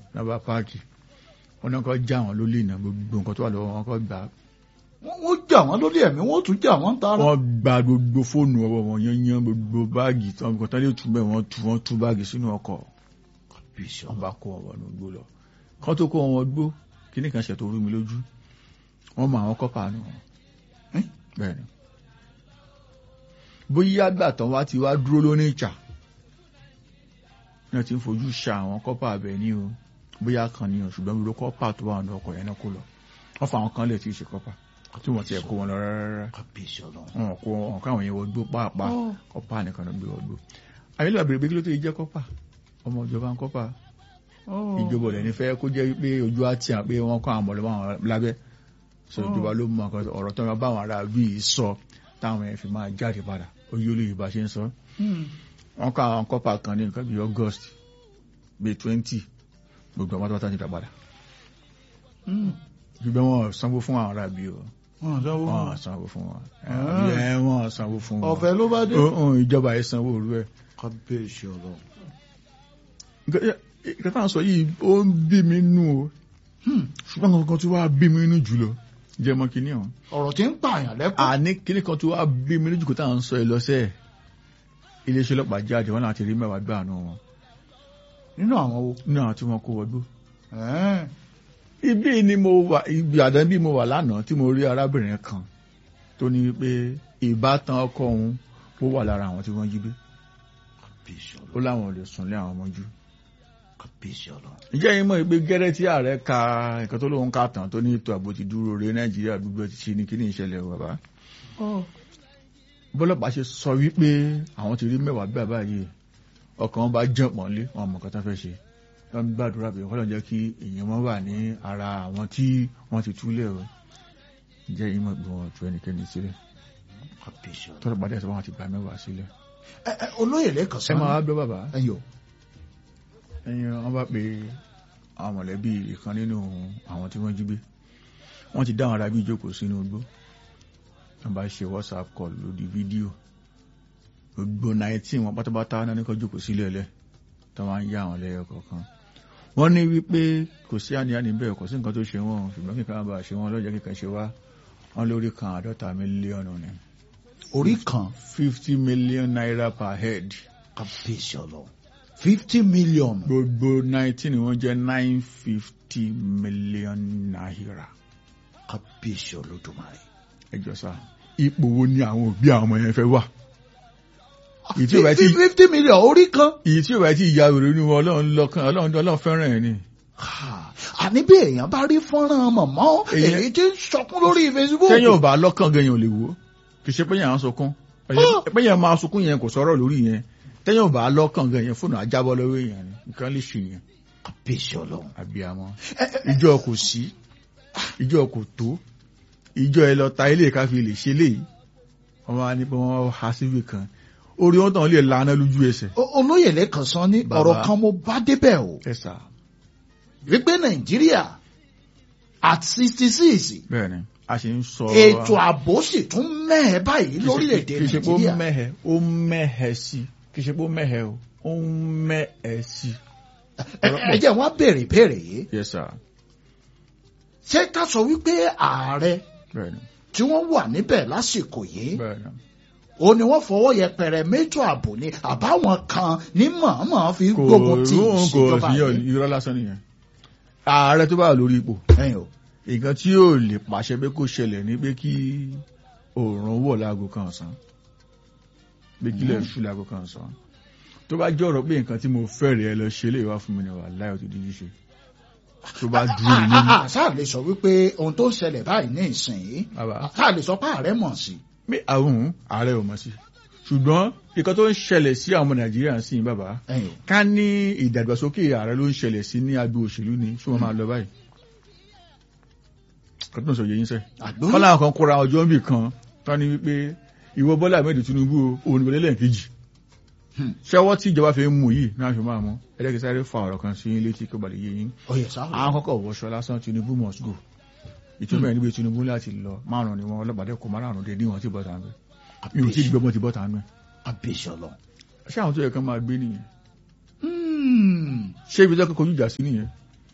lábá páàkì wọn náà kọ́ já wọn lólè iná gbogbo nǹkan tó wà lọ́wọ́ wọn kọ́ gbà á wọ́n jà wọ́n lórí ẹ̀mí wọ́n tún jà wọ́n tara. wọ́n gba gbogbo fóònù ọwọ́ wọn yányán gbogbo báàgì tí wọ́n tán lè tún bẹ́ẹ̀ wọ́n tú wọ́n tú báàgì sínú ọkọ̀ wọ́n bá kó wọn wọnú gbó lọ kán tó kó wọn gbó kíní kan ṣètò orí mi lójú wọ́n mọ àwọn kọ́pà nù wọn bẹ́ẹ̀ ni bóyá àgbà tán wá ti wá dúró lóní ìjà náà ti ń fojú ṣa àwọn kọ́pà abẹ ní o bóyá kan ní o ṣùgbọ́n gbogbo kọ́pà tó wà ní ọkọ̀ yẹn náà kó lọ wọ́n fa àwọn kan lè ti ṣe kọ́pà tí wọ́n ti ẹ̀ kó wọn lọ rárá kábíyèsí ọlọ́run. wọn kó wọn káwọn yẹn wọgbó pàápàá kọ́pà nìkan ló gbé wọgbó àyẹ̀lẹ̀ àbèrè pé kí ló tó yẹ jẹ́ kọ́pà ọmọ ìjọba ń kọ́pà ìjọba ọ̀lẹ́ ní fẹ́ kó jẹ́ pé ojú àti à pé wọ́n kọ́ àwọn ọmọlẹ́wọ̀n àwọn lábẹ́ sọ ìjọba ló mọ nǹkan ọ̀rọ̀ tó ń bá àwọn ará bí i sọ táwọn ẹ̀ fi máa jáde padà oyè olóyè bá ṣe ń sọ wọ́n kọ́ àwọn kọ́pà kan ní nǹkan bíi August bíi twenty gbogbo àwọn pátápátá ti dà padà ṣùgbọ́n wọn sanwó fún àwọn ará bí o wọ́n sanwó fún wọn wọn. sanwó fún wọn Ah. ẹ wọn sanwó fún wọn ọ̀fẹ́ ló bá dé. Ó- ó, ìjọba yẹn sanwó òru ẹ kábíyèsí ọlọ́run. nǹkan tá à ń sọ yìí ó ń bí mi nú o ṣùgbọ́n nǹkan tó wá bí mi nú jùlọ jẹ́ mọ́ kínní ọ̀hún ọ̀rọ̀ tí ń pààyàn lẹ́kọ̀ọ́. àní kínní kan tó wá bí mi nú jù kó tá à ń sọ ẹ lọ́sẹ̀ iléeṣẹ́ ọlọ́pàá jáde wọn láti rí mẹ́wàá gbà nù wọn nínú àwọn wo. nínú àwọn tí wọ́n kó wọgbó Ẹ̀ẹ́n. ibi ni mo wà ibi àdán bí mo wà lánàá tí mo rí arábìnrin kan tó ní pé ìbátan ọkọ òun ó wà lára àwọn tí wọ́n jí gbé kábíyèsí ó ọlọ́run. láwọn ò lè sùn lé àwọn ọmọ jù kábíyèsí ọlọ́run. ǹjẹ́ yín mọ̀ pé gẹ́rẹ́ tí ààrẹ ka nǹkan tó lóun ká tán tó ní ètò ààbò ti dúró re nàìjíríà gbogbo ti ṣe ni kí ní ìṣẹ̀lẹ̀ o bàbá. bọ́lọ́pàá ṣe sọ wípé àwọn ti rí mẹ́wàá bí bàbá yìí ọkàn wọn bá jẹ́ pọ̀nlé wọn mọ̀ nǹkan tó fẹ́ ṣe wọ́n ń gbàdúrà pé kọ́lọ́ jẹ́ kí èèyàn wọn wà ní ara àwọn tí wọ́n ti túlẹ̀ o ǹjẹ́ yín mọ̀ pé wọ́n tú ẹnikẹ́ni sílẹ̀ kábíyèsí ọlọ́run. tọ́lọ́pàá dẹ̀ sọ wọn ti gba mẹ́wàá sílẹ̀. Ẹ, ẹ, olóyè lẹ́kàn ẹ sọ́nà. máa wá gbọ́ bàbá ẹ̀yọ̀. ẹyin wọn bá pe àwọn mọ̀lẹ́bí ìkan nínú àwọn tí wọ́n jí gbé wọ́n ti dá àwọn arábí ìjókòó sínú igbó wọ́n bá ṣe whatsapp call lórí fídíò gbogbo nineteen wọn pátápátá náà ní kó jókòó sílẹ̀ ẹlẹ́ tó máa ń yá àwọn lẹ́yọ kọ̀ọ̀kan wọ́n ní wípé kò sí àníyàní bẹ́ẹ̀ kò sí nǹkan tó ṣe wọ́n ṣùgbọ́n kíkan máa bá ṣe wọ́n lọ́jọ́ kíkan ṣe wá wọ́n lórí kan àádọ́ta mílíọ̀nù ni orí kan fifty million naira per head kábíyèsí ọlọ́run. fifty million. gbogbo nineteen wọ́n jẹ́ nine fifty million naira. kábíyèsí olódùmarè. ẹjọ sá ipò wo ni àwọn òbí àwọn ọmọ yẹn fẹ́ wà èyí tí ò bá ti fifty million orí kan. èyí tí ò bá ti ìyá rẹ̀ nínú ọlọ́run lọ́kàn ọlọ́run ọlọ́run fẹ́ràn ẹ̀ ni. Ha, àní bí èèyàn bá rí fọ́nrán mọ̀mọ́ Èèyàn- èyí tí ń sọkún lórí Facebook. sẹ́yìn ò bá lọ́kàn gan yẹn ò lè wò ó kì í ṣe pé yẹn à ń sunkún pé yẹn máa sunkún yẹn kò sọ̀rọ̀ lórí yẹn tẹ́yìn ò bá lọ́kàn gan yẹn fóònù ajábọ́ lọ́wọ́ èèyàn ni nǹkan lè ṣe yẹn kábíyèsí ọlọ́run. àbíamọ Ẹ, ẹ, ìjọ kò sí ìjọ kò tó ìjọ ẹ lọ ta ilé ká fi lè ṣe léyìí wọn wá ní pé wọn há síbì kan orí wọn tàn lè lana lójú ẹsẹ̀ o- olóyè lẹ́kàn sọ ní Bàbá. ọ̀rọ̀ kan mo bá débẹ̀ o ẹ sà wípé nàìjíríà at sixty six bẹ́ẹ̀ ni a ṣe ń sọ ètò ààbò sì tún mẹ́ẹ̀ báyìí lórílẹ̀‐èdè kì í ṣe pé ó nàìjíríà. mẹ́hẹ ó mẹ́hẹ sí kì í ṣe pé ó mẹ́hẹ o ó ń mẹ́hẹ sí. Ẹ ẹ jẹ́ wá béèrè béèrè yìí yes sir ṣé ká sọ wípé ààrẹ bẹ́ẹ̀ ni tí wọ́n wà níbẹ̀ lásìkò yìí bẹ́ẹ̀ ni ó ní wọ́n fọwọ́ yẹpẹrẹ mẹ́tò ààbò ni àbáwọn kan ní mọ̀ọ́mọ̀ fi kò gbógun ti róhùn kò ìṣèjọba sí yìí. irọ́ lásán nìyẹn ààrẹ tó bá wà lórí ipò ẹ̀yin o nǹkan tí yóò lè pàṣẹ pé kó ṣẹlẹ̀ ní pé kí òòrùn wọ̀ láago kan ọ̀sán pé kílẹ̀ ṣú láago kan ọ̀sán tó bá jẹ́ ọ̀rọ̀ pé nǹkan tí mo fẹ́ rẹ̀ ẹ lọ ṣe lè wá fún mi ní wà láì ọtí dídí ṣe tó bá dúró ní nínú sáà lè sọ wípé ohun tó ń ṣẹlẹ̀ báyìí ní ìsìn yìí bàbá sáà lè sọ pé ààrẹ mọ̀ sí pé àwọn ààrẹ ò mọ̀ sí ṣùgbọ́n nǹkan tó ń ṣẹlẹ̀ sí àwọn ọmọ nàìjíríà ń sìn bàbá ẹ̀yin o ká ní ìdàgbàsókè ààrẹ ló ń ṣẹlẹ̀ sí ní agbo òṣèlú ni ṣé wọ́n máa lọ báyìí kan tó ń sọ yẹ yín sẹ́ àgbó kọ́lá kan kóra ọjọ́ níbì kan tán ni wípé ìwọ Bọ́lá Ahmed Tinubu o, òun ìbẹ̀lẹ̀ lẹ́ẹ̀kejì Hmm. ṣẹ́wọ́ tí ìjọba fi ń mú yìí náà fi máa mú ẹlẹ́kẹ̀ sáré fa ọ̀rọ̀ kan sí yín létí kó balẹ̀ yé yín oyè sáà àwọn kọ́kọ́ wọṣọ lásán Tinubu must go ìtumọ̀ ẹ̀ níbi Tinubu láti lọ márùn ni wọn ọlọ́pàá kò márùn dé níwọ̀n tí bọ́ta ń bẹ mi ò tí ì gbọ́mọ ti bọ́ta ń bẹ àbíṣe ọlọ́run. ṣé àwọn tó yẹ kán máa gbé nìyẹn Hmm. ṣé ibi tó kọjú ìjà sí nìyẹn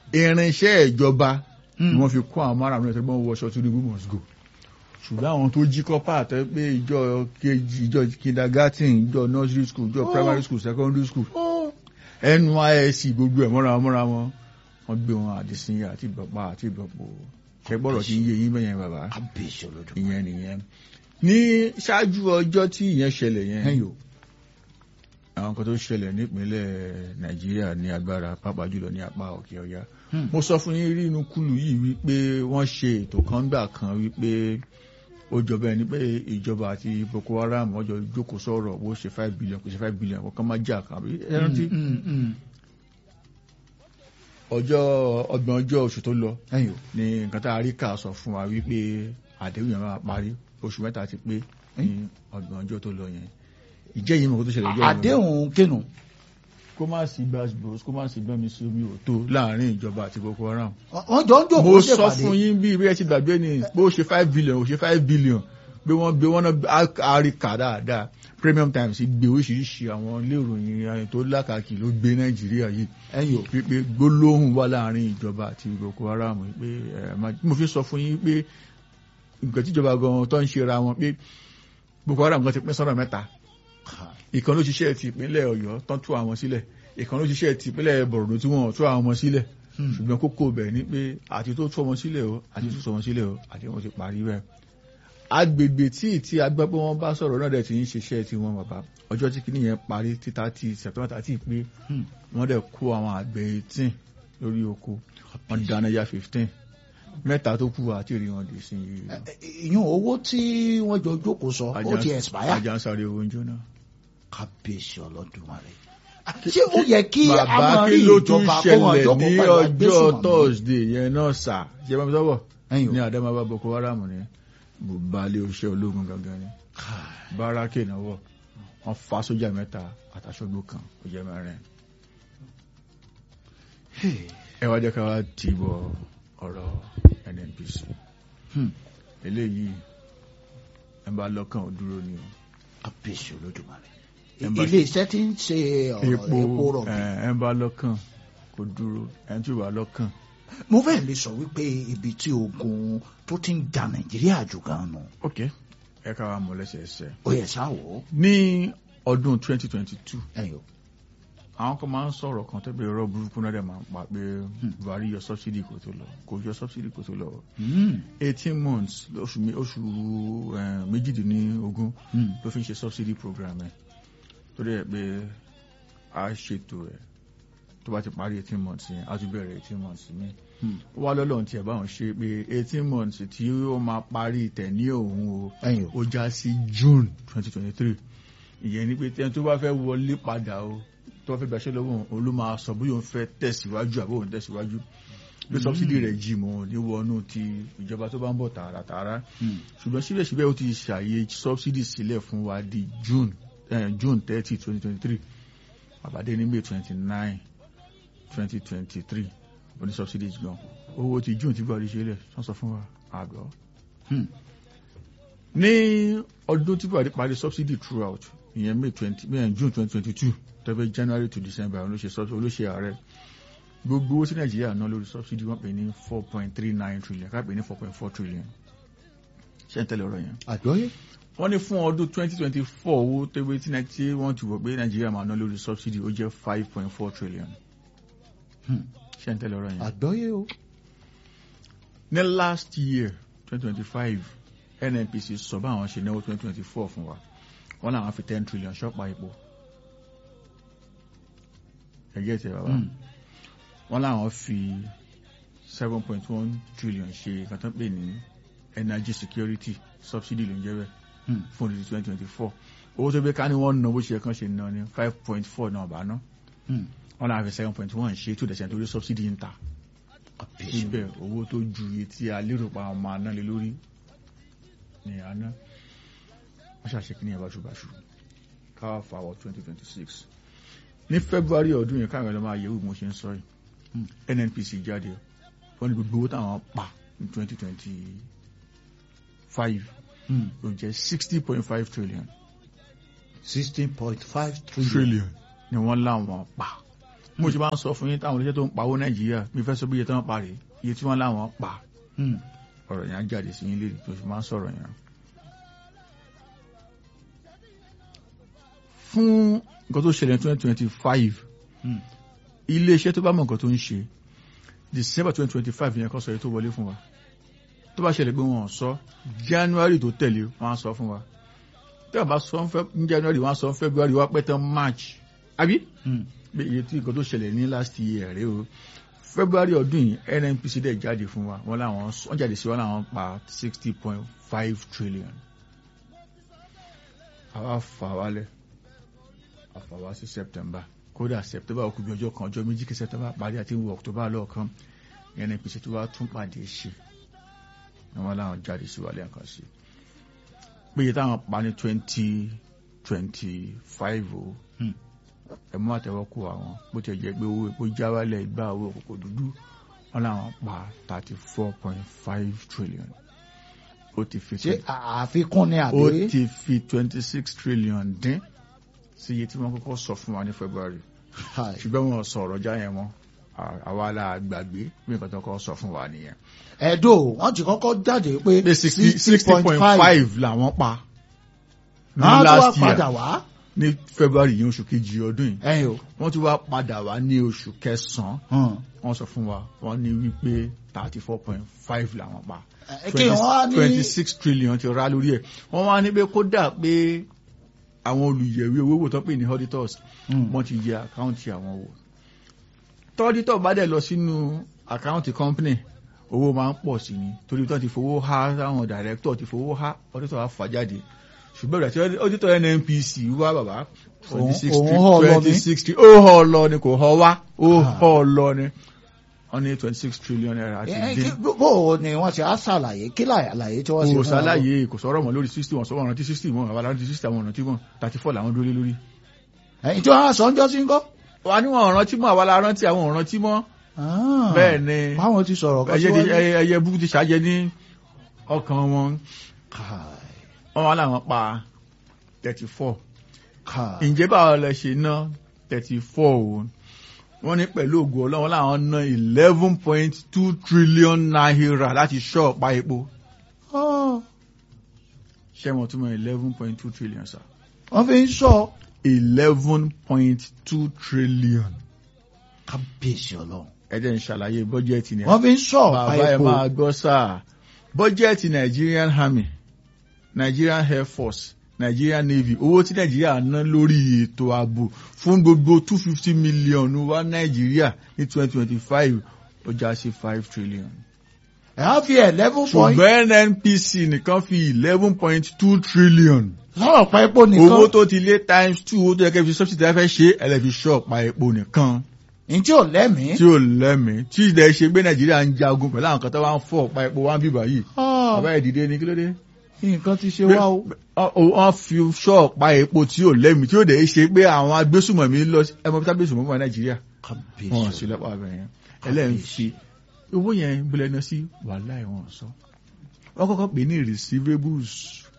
irinṣẹ́ ìjọba ni Hmm. wọ́n fi kó àwọn márùn-ún ẹ̀tọ́ gbọ́n wọṣọ Tinubu must go ṣùgbọ́n àwọn tó jí kọ́pà àtọ́ pé ìjọ kejì ìjọ kindergarten ìjọ nursery school ìjọ Oh. primary school secondary school Ó, NYSC gbogbo ẹ̀ mọ́ra wọn mọ́ra wọn wọ́n gbé wọn àdìsínyà àti ìbọ̀pá àti ìbọ̀pọ̀ ṣẹgbọ́rọ̀ tí ń yé yín bẹ́yẹn bàbá kábíyèsí olódùmarè. ìyẹn nìyẹn ní ṣáájú ọjọ́ tí ìyẹn ṣẹlẹ̀ yẹn ẹ̀yin o àwọn kan tó ṣẹlẹ̀ nípínlẹ̀ Nàìjíríà ní agbára pàápàá jùlọ ní apá òkè ọya Hmm. mo sọ fún yín rí inú kúlù yìí wípé wọ́n ṣe ètò kan gbà kan wípé ó jọba ẹni pé ìjọba àti Boko Haram wọ́n jọ jókòó sọ̀rọ̀ bó ṣe five billion kò ṣe five billion kò kàn má jà kan àbí ẹ rántí Hmm, hmm, hmm. ọjọ́ ọgbọ̀n ọjọ́ oṣù tó lọ ẹ̀yin o ní nǹkan tá a rí kà sọ fún wa wípé àdéhùn yẹn máa parí oṣù mẹ́ta ti pé ní ọgbọ̀n ọjọ́ tó lọ yẹn ìjẹ́ yìí mọ̀ kó tó ṣẹlẹ̀ ìjọ́ yìí mọ̀. àdéhùn kínú kó má sí gbàgbós kó má sí gbọ́n mi sí omi ò tó láàrin ìjọba àti Boko Haram. wọ́n jọ ń jòkó mo sọ ṣèpàdé. fún yín bí bí ẹ ti gbàgbé ni pé ó ṣe five billion ó ṣe five billion pé wọ́n gbé wọ́n náà àríkà dáadáa Premium Times gbé oríṣiríṣi àwọn ilé ìròyìn ayé tó lákàkì ló gbé Nàìjíríà yìí ẹ̀yin o wípé gbólóhùn wà láàrin ìjọba àti Boko Haram pé ẹ má mo fi sọ fún yín pé nǹkan tíjọba gan tó ń ṣe ra wọn pé Boko Haram gan ti pín sọ́nà mẹ́ta ìkan ló ṣiṣẹ́ ti ìpínlẹ̀ Ọ̀yọ́ tán tú àwọn sílẹ̀ ìkan ló ṣiṣẹ́ ti ìpínlẹ̀ Borno tí wọ́n tú àwọn ọmọ sílẹ̀ Hmm. ṣùgbọ́n kókó bẹ̀ ni pé àti tó tú ọmọ sílẹ̀ o àti tó tú ọmọ sílẹ̀ o àti wọ́n ti parí bẹ́ẹ̀. agbègbè tí tí agbẹ́ pé wọ́n bá sọ̀rọ̀ náà dẹ̀ ti ń ṣiṣẹ́ tí wọ́n bàbá ọjọ́ tí kìíní yẹn parí títà tí September thirty pé Hmm. wọ́n dẹ̀ kó àwọn àgbẹ̀ eighteen lórí oko wọ́n dáná ya fifteen mẹ́ta tó kù àti rí wọn dì sí i. Ẹ- ẹ- ìyún owó tí wọ́n jọ jókòó sọ ó ti expire ajá ń sáré owó ń jóná. kábíyèsí olódùmarè. ṣé ó yẹ kí a bàbá máa kí rí ló tún ìjọba kó wọn ṣẹlẹ̀ jókòó ní pẹ̀lú ọjọ́ agbésùnmọ̀mí? Thursday yẹn náà sà ṣe bá mi sọ́wọ́ ẹ̀yin o ní Adamawa Boko Haram ní bùbálẹ̀ òṣìṣẹ́ ológun gangan ni báràkì náwó wọn fa sójà mẹ́ta àtàṣọgbó kan ó jẹ́ mẹ́rin Hey. ẹ wá jẹ́ ká wá tì í bọ ọ̀rọ̀ NNPC Hmm. eléyìí ẹ bá lọ́kàn ó dúró ni o kábíyèsí olódùmarè. Embassy. ilé iṣẹ́ tí ń ṣe ọ̀rọ̀ epo epo rọ̀bì. ẹ ẹ bá lọ́kàn kó dúró ẹ tí ò bá lọ́kàn mo fẹ́ lè sọ wípé ibi tí ogun tó ti ń ja nàìjíríà jù gan nù ok ẹ ká wá mọ̀ lẹ́sẹẹsẹ ó yẹ sáwọ́ ní ọdún 2022 ẹ̀yin o. àwọn kan máa ń sọ̀rọ̀ kan tó bẹ̀rẹ̀ ọ̀rọ̀ burúkú náà dẹ̀ máa ń pa pé buhari yọ subsidy kò tó lọ kò yọ subsidy kò tó lọ Hmm. eighteen months oṣù mé- oṣù eh, méjìdínlógún Hmm. ló fi ń ṣe subsidy program ẹ̀ torí ẹ̀ pé a ṣètò ẹ̀ tó bá ti parí eighteen months yẹn a tún bẹ̀rẹ̀ eighteen months mi Hmm. ó wá lọ́lọ́run tí ẹ̀ báwọn ṣe pé eighteen months tí ó máa parí tẹ̀ ní òun o ẹ̀yin o. ó já sí June twenty twenty three ìyẹn ni pé tẹ́ni tó bá fẹ́ wọlé padà o tó bá fẹ́ gbàṣẹ́ lọ́wọ́ òun ló máa sọ bóyá òun fẹ́ tẹ̀síwájú àbí òun tẹ̀síwájú bí sọ́bsidì rẹ̀ jì mọ́ ní wọnú ti ìjọba tó bá ń bọ̀ tààràtààrà Hmm. ṣùgbọ́n síbẹ̀síbẹ̀ ó ti ṣàyè sọ́bsidì sílẹ̀ fún wa di June eh, June thirty twenty twenty three àbádé ní May twenty nine twenty twenty three oní sọ́bsidì gan owó ti June tí Buhari ṣe lẹ̀ wọ́n sọ fún wa àgbọ̀ Hmm. ní ọdún tí buhari parí subsidy throughout ìyẹn may twenty may june twenty twenty two tẹ́fẹ́ january to december olóṣè subsidy olóṣè ààrẹ gbogbo owó tí nàìjíríà ná lórí subsidy wọ́n pè ní four point three nine trillion ká pè ní four point four trillion ṣé ń tẹ́lẹ̀ ọ̀rọ̀ yẹn. àjọyé. wọ́n ní fún ọdún twenty twenty four owó tẹ́wé tí nàìjíríà tí wọ́n ti wọ̀ pé nàìjíríà máa ná lórí subsidy ó jẹ́ five point four trillion Hmm. ṣé ń tẹ́lẹ̀ ọ̀rọ̀ yẹn. àjọyé o. ní last year twenty twenty five nnpc sọ bá àwọn ṣe náwó twenty twenty four fún wa wọ́n làwọn fi ten trillion ṣọ́pà epo ẹ̀gẹ́ tẹ̀ bàbá Hmm. wọ́n làwọn fi seven point one trillion ṣe nǹkan tó ń pè ní energy security subsidy ló ń jẹ́ bẹ́ẹ̀ Hmm. fún ọdún twenty twenty four owó tó gbé ká ní wọ́n ná bó ṣe kàn ṣe ná ní five point four náà bá ná Hmm. wọ́n làwọn fi seven point one ṣe two percent torí subsidy ń ta kábíyèsí. síbẹ̀ owó tó ju iye tí a lérò pa ọmọ aná lé lórí ní àná wọ́n ṣàṣe kí ní ẹ̀bá ṣùgbàṣù káwà fàwọ̀ 2026 ní February ọdún yẹn káwọn ẹlọ́mọ ayẹ̀wò mo ṣe ń sọ yìí Hmm. NNPC jáde wọ́n ní gbogbo owó táwọn pa ní 2025 Hmm. ló jẹ́ 60.5 trillion sixteen point five trillion. trillion ni wọ́n láwọn pa mo ṣe máa ń sọ fún yín táwọn oníṣẹ́ tó ń pawó nàìjíríà mi fẹ́ sọ bí iye tí wọ́n pa rèé iye tí wọ́n láwọn pa Hmm. ọ̀rọ̀ yẹn á jáde sí yín lérí tó fi máa ń sọ̀rọ̀ yẹn. fún nǹkan tó ṣẹlẹ̀ twenty twenty five Hmm. iléeṣẹ́ tó bá mọ̀ nǹkan tó ń ṣe december twenty twenty five yẹn kọ́ sọ yìí tó wọlé fún wa tó bá ṣẹlẹ̀ pé wọ́n sọ january tó tẹ̀lé wọ́n á sọ fún wa tí wọ́n bá sọ ń fẹ́ ní january wọ́n á sọ ń february wọ́n á pẹ́ tán march àbí Hmm. bí iye tí nǹkan tó ṣẹlẹ̀ ní last year rèé o february ọdún yìí nnpc dẹ̀ jáde fún wa wọ́n láwọn wọ́n jáde sí wọn láwọn pa sixty point five trillion àwa fà wálẹ̀ àfà wá sí september kódà september ó kù bí ọjọ́ kan ọjọ́ méjì kí september parí àti wọ october lọ́ọ̀kan nnpc tó wá tún pàdé ṣe wọ́n láwọn jáde sí wa lẹ́ẹ̀kan sí péye táwọn pa ní twenty twenty five o Hmm. ẹ mú àtẹ́wọ́ kó àwọn bó ti jẹ́ pé owó epo já wálẹ̀ ìgbà owó òkòkò dúdú wọn làwọn pa thirty four point five trillion ó ti fi ṣé àfikún ni ó àbí. ti fi twenty six trillion dín sí iye tí wọ́n kọ́kọ́ sọ fún wa ní february Hi. ṣùgbọ́n wọn sọ ọ̀rọ̀ já yẹn mọ́ À- àwa la gbàgbé bí nǹkan tó kọ́ sọ fún wa nìyẹn. ẹ̀dọ́ wọ́n ti kọ́kọ́ jáde pé pé sixty sixty point five làwọn pa ní àwọn tó wá last padà year wá ní february yìí oṣù kejì ọdún yìí ẹ̀yìn o. wọ́n ti wá padà wá ní oṣù kẹsàn-án Hmm. wọ́n sọ fún wa wọ́n ní wípé thirty four point five làwọn pa Ẹ, kí wọ́n á ní twenty six trillion ti rà lórí ẹ̀ wọ́n wá ní pé kódà pé àwọn olùyẹ̀wé owó wò tó pè ní auditors Hmm. wọ́n ti yẹ àkáǹtì àwọn wò tọ́dítọ̀ bá dẹ̀ lọ sínú àkáǹtì company owó máa ń pọ̀ sí ni torí tó ti fowó há táwọn director ti fowó há auditor á fà jáde ṣùgbọ́n ìgbà tí auditor nnpc wá bàbá Òun- 26 òun họ́ ọ lọ ní? 26 ó họ́ ọ lọ ni kò họ́ wá ó họ́ ọ lọ ni wọ́n ní twenty six trillion naira ti Ẹ, dín kí- bó o ni wọ́n ti á ṣàlàyé kí àlàyé tí wọ́n ṣe kò fún wa? ṣàlàyé kò sọ̀rọ̀ mọ́ lórí sixty wọn sọ̀rọ̀ rántí sixty wọn àwọn rántí sixty àwọn rántí wọn thirty four làwọn dúró lé lórí. ẹ̀yìn tí wọ́n á sọ ń jọ́ sí ń kọ́. wà ní wọn rántí mọ́ àwa la rántí àwọn ò rántí mọ́. bẹ́ẹ̀ ni báwọn ti sọ̀rọ̀ kan ẹyẹ ti- síwájú. ẹyẹ ẹyẹ burúkú ti ṣàjẹ ní ọkàn wọn Káì, wọn wà láwọn pa thirty four. káì. ǹjẹ́ báwo lẹ ṣe ná thirty four o wọ́n ní pẹ̀lú ògùn ọlọ́wọ́n láwọn ná eleven point two trillion naira láti ṣọ́ọ̀pá epo Ọ́, ṣé wọn túmọ̀ eleven point two trillion sa wọ́n fi ń sọ eleven point two trillion. kábíyèsí ọlọ́run. ẹ jẹ́ n ṣàlàyé bọ́jẹ́ẹ̀tì ni wọ́n fi ń sọ bàbá ẹ epo. máa gbọ́ sáà bọ́jẹ́ẹ̀tì Nigerian Army Nigerian Air Force Nigerian Navy owó tí Nàìjíríà ná lórí ètò ààbò fún gbogbo two fifty million wá Nàìjíríà ní twenty twenty five ó já sí five trillion. ẹ̀ á fi eleven point ṣùgbọ́n NNPC nìkan fi eleven point two trillion. sọ̀rọ̀ pa epo nìkan. owó tó ti lé times two owó tó yẹ kẹ́ fi subsidy ẹ fẹ́ ṣe ẹ lè fi ṣọ́ọ̀pá epo nìkan ní tí ò lẹ́mìí. tí ò lẹ́mìí tí ìdẹ́ ṣe gbé Nàìjíríà ń jagun pẹ̀lú àwọn kan tó wá ń fọ́ ọ̀pá epo wá ń bíbá yìí Ọ́, bàbá ìdìde ni kí ló dé. nǹkan ti ṣe wá o. wọ́n fi ṣọ́ọ̀pá epo tí ò lẹ́mìí tí ó dẹ̀ ṣe pé àwọn agbésùmọ̀mí lọ sí ẹmọ bíi agbésùmọ̀mí wà Nàìjíríà kábíyèsí wọn sí ọlọ́run. lọ́pàá abẹ yẹn ẹlẹ́yìn fi owó yẹn gbọ́dọ̀ ẹni sí wàhálà ẹ̀wọ̀n sọ wọ́n kọ́kọ́ pè ní receivables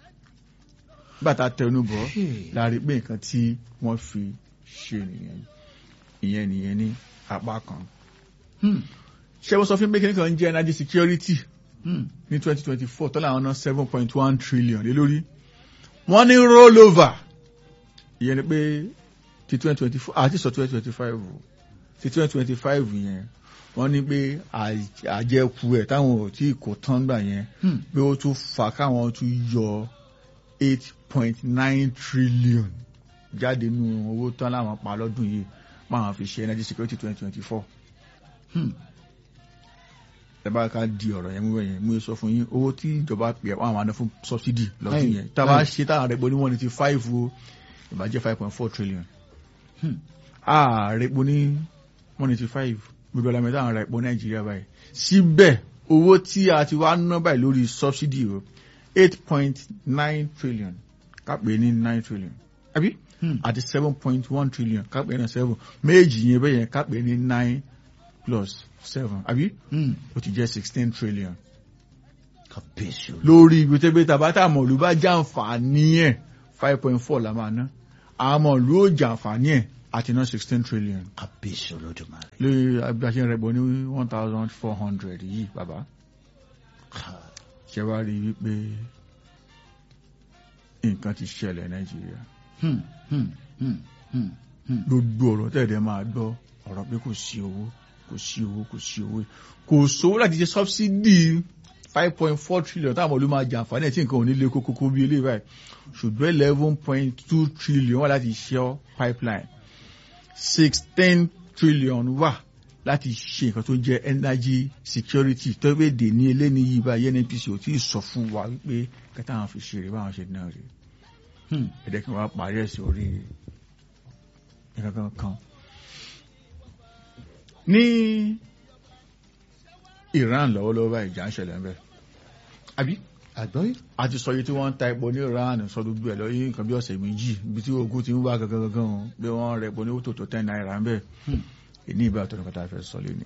bàtà tẹnubọ̀ Hey. láàrin pé nǹkan tí wọ́n fi ṣe nìyẹn ìyẹn nìyẹn ní apá kan Hmm, ṣé wọ́n sọ fún mi pé kí nìkan jẹ́ energy security hmm. ní 2024 tọ́lá àwọn ná 7.1 trillion lé lórí wọ́n ní rollover ìyẹn ni pé ti 2024 àti sọ 2025 o ti 2025 yẹn wọ́n ní pé àj- àjẹkù ẹ̀ táwọn ò tí kò tán gbà yẹn Hmm. pé ó tún fà káwọn tún yọ 8.9 trillion jáde nínú owó tán láwọn pa lọ́dún yìí máa fi ṣe energy security 2024 Hmm. ẹ bá ká di ọ̀rọ̀ yẹn mú yẹn mú sọ fún yín owó tí ìjọba pè é wọn àwọn àná fún subsidy lọ́dún Ẹ̀yìn, yẹn tá a bá ẹ̀yìn. ṣe táwọn àrẹ̀pọ̀ ní one eighty five o ìbàjẹ́ five point four trillion Hmm. àrẹ̀pọ̀ ní one eighty five gbogbo ọ̀làmì táwọn àrẹ̀pọ̀ nàìjíríà báyìí síbẹ̀ owó tí a ti wá ná báyìí lórí subsidy o eight point nine trillion kápẹ́ ní nine trillion àbí Hmm. àti seven point one trillion kápẹ́ ní seven méjì yẹn bẹ́ẹ̀ yẹn kápẹ́ ní nine plus seven àbí Hmm. ó ti jẹ́ sixteen trillion kábíyèsí ọlọ́run. lórí ibi tó gbé tabata mọ̀lú bá jàǹfààní ẹ̀ five point four la máa ná àwọn mọ̀lú ó jàǹfààní ẹ̀ àti ná sixteen trillion kábíyèsí olódùmarè. lórí agbáṣẹ́ rẹ̀ bọ̀ ní one thousand four hundred yìí bàbá Ká- ṣe wá rí wípé nǹkan ti ṣẹlẹ̀ nàìjíríà Hmm, hmm, hmm, hmm, hmm. gbogbo ọ̀rọ̀ tẹ̀lé máa gbọ́ ọ̀rọ̀ pé kò sí owó kò sí owó kò sí owó kò sówó láti ṣe subsidy five point four trillion táwọn olú máa jàǹfààní ẹ̀ tí nǹkan ò ní lé kókókó bí eléyìí báyìí ṣùgbọ́n eleven point two trillion wà láti ṣe pipeline sixteen trillion wà láti ṣe nǹkan tó jẹ́ energy security tó pé dè ní eléyìí yìí báyìí nnpc ò tí ì sọ fún wa wípé kẹta àwọn fi ṣe rè báwọn ṣe náà rè Hmm. ẹ̀dẹ́ kí wọ́n parí ẹ̀ sí orí ìkankan kan. ní Iran lọ́wọ́lọ́wọ́ báyìí ìjà ń ṣẹlẹ̀ ń bẹ̀. àbí àgbọ́yé. a ti sọ iye tí wọ́n ń ta epo ní Iran sọ gbogbo ẹ̀ lọ́yìn nǹkan bí ọ̀sẹ̀ méjì ibi tí ogun ti ń wá gangan gangan o bí wọ́n rẹ̀ epo ní tó tó ten naira ń bẹ̀. Hmm. èní ìbá tó ní kọ́tà fẹ́ sọ lé ní.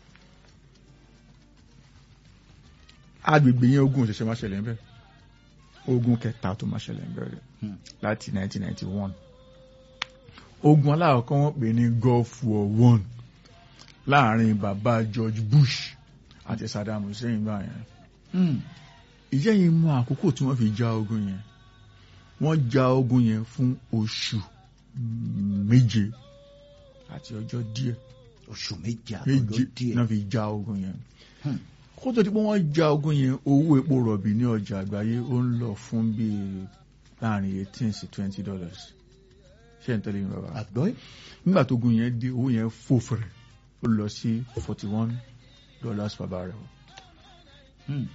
agbègbè yẹn ogun òṣìṣẹ́ máa ṣẹlẹ̀ ń bẹ̀ ogun kẹta tó máa ṣẹlẹ̀ ń bẹ̀ rẹ̀ Hmm. láti 1991 ogun aláàkọ́ wọ́n pè ní Gulf War One láàrin bàbá George Bush àti Saddam Hussein gbà yẹn Hmm. ìjẹ́ yìí mọ àkókò tí wọ́n fi já ogun yẹn wọ́n já ogun yẹn fún oṣù méje àti ọjọ́ díẹ̀ oṣù méje méje àtọ́jọ́ díẹ̀. náà fi já ogun yẹn Hmm. kó tó di pé wọ́n já ogun yẹn owó epo rọ̀bì ní ọjà àgbáyé ó ń lọ fún bíi láàrin eighteen sí twenty dollars ṣé n tẹ́lẹ̀ mi bàbá àgbọ́yé. nígbà tó gun yẹn dé owó yẹn fò fẹ̀rẹ̀ ó lọ sí forty one dollars per barrel Hmm.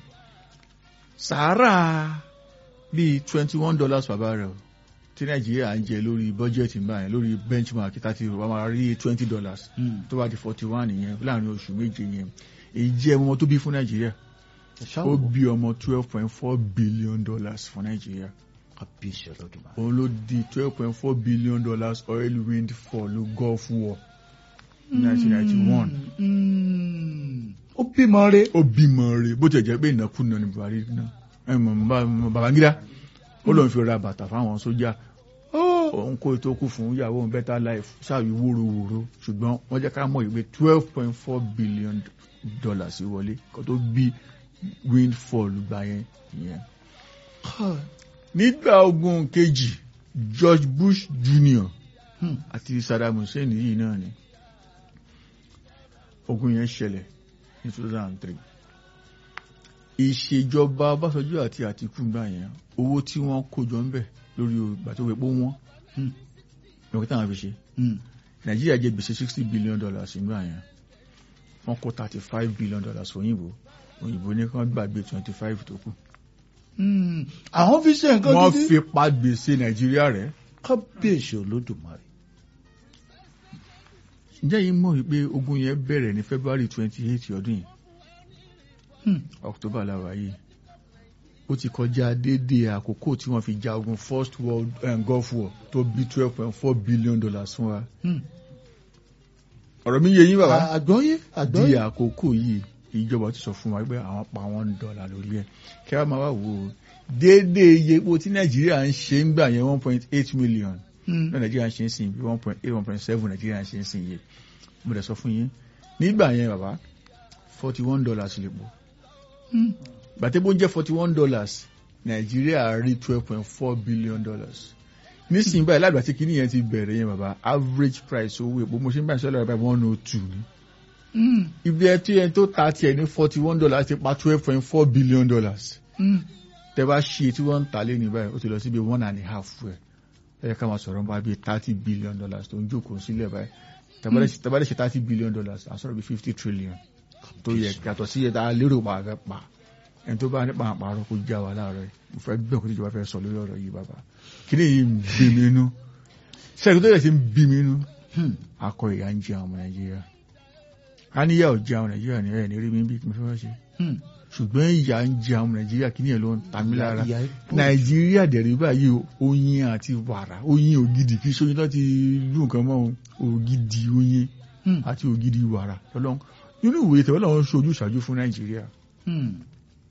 sàárà bíi twenty one dollars per barrel tí nàìjíríà ń jẹ lórí bọ́jẹ̀tì ń bá yẹn lórí benchmark tàti wà máa rí twenty dollars Hmm. tó bá di forty one yẹn láàrin oṣù méje yẹn èyí jẹ́ ọmọ tó bí fún nàìjíríà ẹ ó ṣáwó. bí ọmọ twelve point four billion dollars fún nàìjíríà kábíyèsí olódùmarè. òun ló di twelve point four billion dollars oil wind fall gulf war nineteen ninety one Hmm. ó bímọ re. ó bímọ rẹ̀ bó tiẹ̀ jẹ́ pé ìnákúnà ní buhari náà ẹ mọ̀ bá- babangida ó lóun fi ra bàtà fáwọn sójà òun kó ètò kù fún ìyàwó òun better life ṣáàbí wóróworó ṣùgbọ́n wọ́n jẹ́ ká mọ̀ ìwé twelve point four billion dollars wọlé kó tó bí windfall gbà yẹn yẹn. nígbà ogun kejì George Bush Jr. Hmm. àti Saddam Hussein yìí náà ni ogun yẹn ṣẹlẹ̀ ní two thousand and three ìṣèjọba Ọbásanjọ́ àti Àtìkù gbà yẹn owó tí wọ́n kó jọ ń bẹ̀ lórí ìgbà tó wẹ̀ pé wọ́n Hmm. lọ́kọ́ táwọn fi ṣe Hmm. Nàìjíríà jẹ gbèsè sixty billion dollars nígbà yẹn wọ́n kó thirty five billion dollars òyìnbó òyìnbó ní kán gbàgbé twenty five tó kù Hmm. àwọn fi ṣe nǹkan wọ́n gidi. fi pa gbèsè Nàìjíríà rẹ̀ kábíyèsí olódùmarè. ǹjẹ́ yìí mọ̀ wípé ogun yẹn bẹ̀rẹ̀ ní February twenty eight ọdún yìí Hmm. October làwà yìí ó ti kọjá déédéé àkókò tí wọ́n fi ja ogun first world um, Gulf war tó bí twelve point four billion dollars fún wa Hmm. ọ̀rọ̀ mi yé yín bàbá àgbọ́yé di àgbọ́yé. àkókò yìí ìjọba ti sọ fún wa pé àwọn pa one dollar lórí ẹ̀ kí wọ́n máa wá wò ó déédéé iye epo tí Nàìjíríà ń ṣe ń gbà yẹn one point eight million Hmm. náà Nàìjíríà ń ṣe ń sìn bí one point eight one point seven Nàìjíríà ń ṣe ń sìn yìí mo dẹ̀ sọ fún yín nígbà yẹn bàbá forty one dollars lè pọ̀ Hmm. gbàtẹ́bó ń jẹ́ forty one dollars nàìjíríà rí twelve point four billion dollars nísìnyí báyìí lágbà tí kinní yẹn ti bẹ̀rẹ̀ yẹn bàbá average price owó epo mo ṣe ń bá ìṣẹ́lẹ̀ rẹ̀ báyìí one oh two ni Hmm. ibi ẹ tí yẹn tó ta tiẹ̀ ní forty one dollars ti pa twelve point four billion dollars Hmm. tẹ bá ṣe tí wọ́n ń ta lé ní báyìí ó ti lọ síbi one and a half ẹ̀ ẹ yẹ ká máa sọ̀rọ̀ nípa bíi thirty billion dollars tó ń jókòó sílẹ̀ báyìí tàbádẹ́ ṣe thirty billion dollars àsọ̀rọ̀ bíi fifty trillion tó yẹ yàtọ̀ sí ẹ̀dá lérò pa àfẹ́ pa ẹni tó bá nípa àpárọ̀ kó já wa láàárọ̀ yìí mo fẹ́ gbẹ̀ kó tíjọba fẹ́ sọ lórí ọ̀rọ̀ yìí bàbá kí ni yìí ń bí mi inú sẹ́yìn tó yẹ sí ń bí mi inú Hmm. akọ ìyá ń jẹ àwọn ọmọ nàìjíríà a níyà ò jẹ àwọn nàìjíríà ní ẹ̀ ní rí mi bí mo fẹ́ wá ṣe Hmm. ṣùgbọ́n ìyá ń jẹ àwọn nàìjíríà kí ni ẹ̀ ló ń ta mí lára Ìyá epo. nàìjíríà dẹ̀rí báyìí o, oyin àti wàrà oyin ògidì kì í ṣe oyin tó ti lù nǹkan mọ́ o, ògidì oyin Hmm. àti ògidì wàrà lọ́lọ́run nínú ìwòye tẹ̀wọ́ làwọn ń ṣojú ìṣàjú fún nàìjíríà Hmm.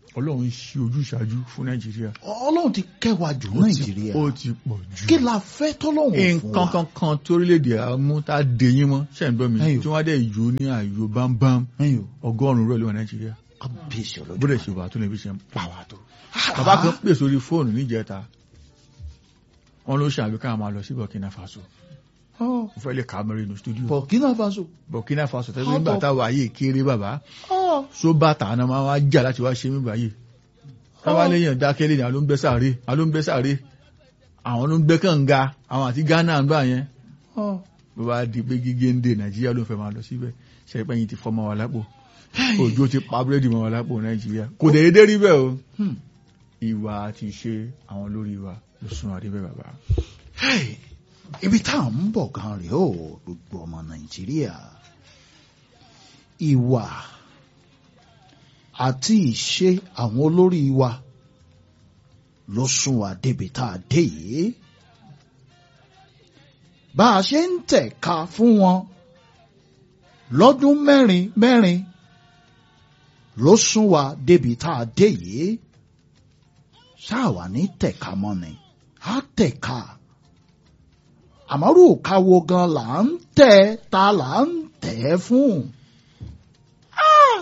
ọlọ́run ń ṣe ojúṣàájú fún nàìjíríà ọlọ́run ti kẹwàá jù Ó ti- nàìjíríà ó ti pọ̀ jù kí la fẹ́ tọ́lọ́run fún nǹkan wa kankan torílẹ̀-èdè àmú tá a dè yín mọ́ ṣe ń gbọ́ mi Ẹyọ. tí wọ́n á dẹ̀ yó ní àyò bámbám ẹ̀yin o ọgọ́rùn-ún rẹ̀ ló wà nàìjíríà kábíyèsí ọlọ́jọ́ bó dẹ̀ ṣe wà tó lè fi ṣe ń pa wà tó. bàbá kan pè sórí fóònù níjẹta wọn ló ṣàbí ká máa lọ sí burkina faso Ah, mo fẹ́ lè kà á mẹ́rin nínú stúdíò Burkina Faso burkina faso tẹ́lẹ̀ How nígbà about- táwa ayé kéré bàbá Ah, só bàtà náà máa wá jà láti wá ṣe mí báyìí táwa léèyàn dákẹ́lé ni àwọn ló ń gbẹ́ sáré àwọn ló ń gbẹ́ sáré àwọn ló ń gbẹ́ kànga àwọn àti ghana ń gbà yẹn ah. bó bá di pé gígé ń dè nàìjíríà ló ń fẹ́ máa lọ síbẹ̀ ṣe pé yín ti fọ́ mọ́ wa lápò òjò ti pa búrẹ́dì mọ́ wa lápò nàìjíríà kò dé dédé rí bẹ́ẹ̀ o Hmm. ìwà àti ìṣe àwọn lórí wa ló sún àdé bẹ́ẹ̀ bàbá. Hey, ibi tá à ń bọ̀ gan rèé o gbogbo ọmọ nàìjíríà ìwà àti ìṣe àwọn olórí wa ló sún wa débi tá a dé yìí bá a ṣe ń tẹ̀ka fún wọn lọ́dún mẹ́rin mẹ́rin ló sún wa débi tá a dé yìí ṣáà wà ní tẹ̀ka mọ́ ni á tẹ̀ka àmọ́rù káwo gan là ń tẹ̀ ta là ń tẹ̀ fún. Ah!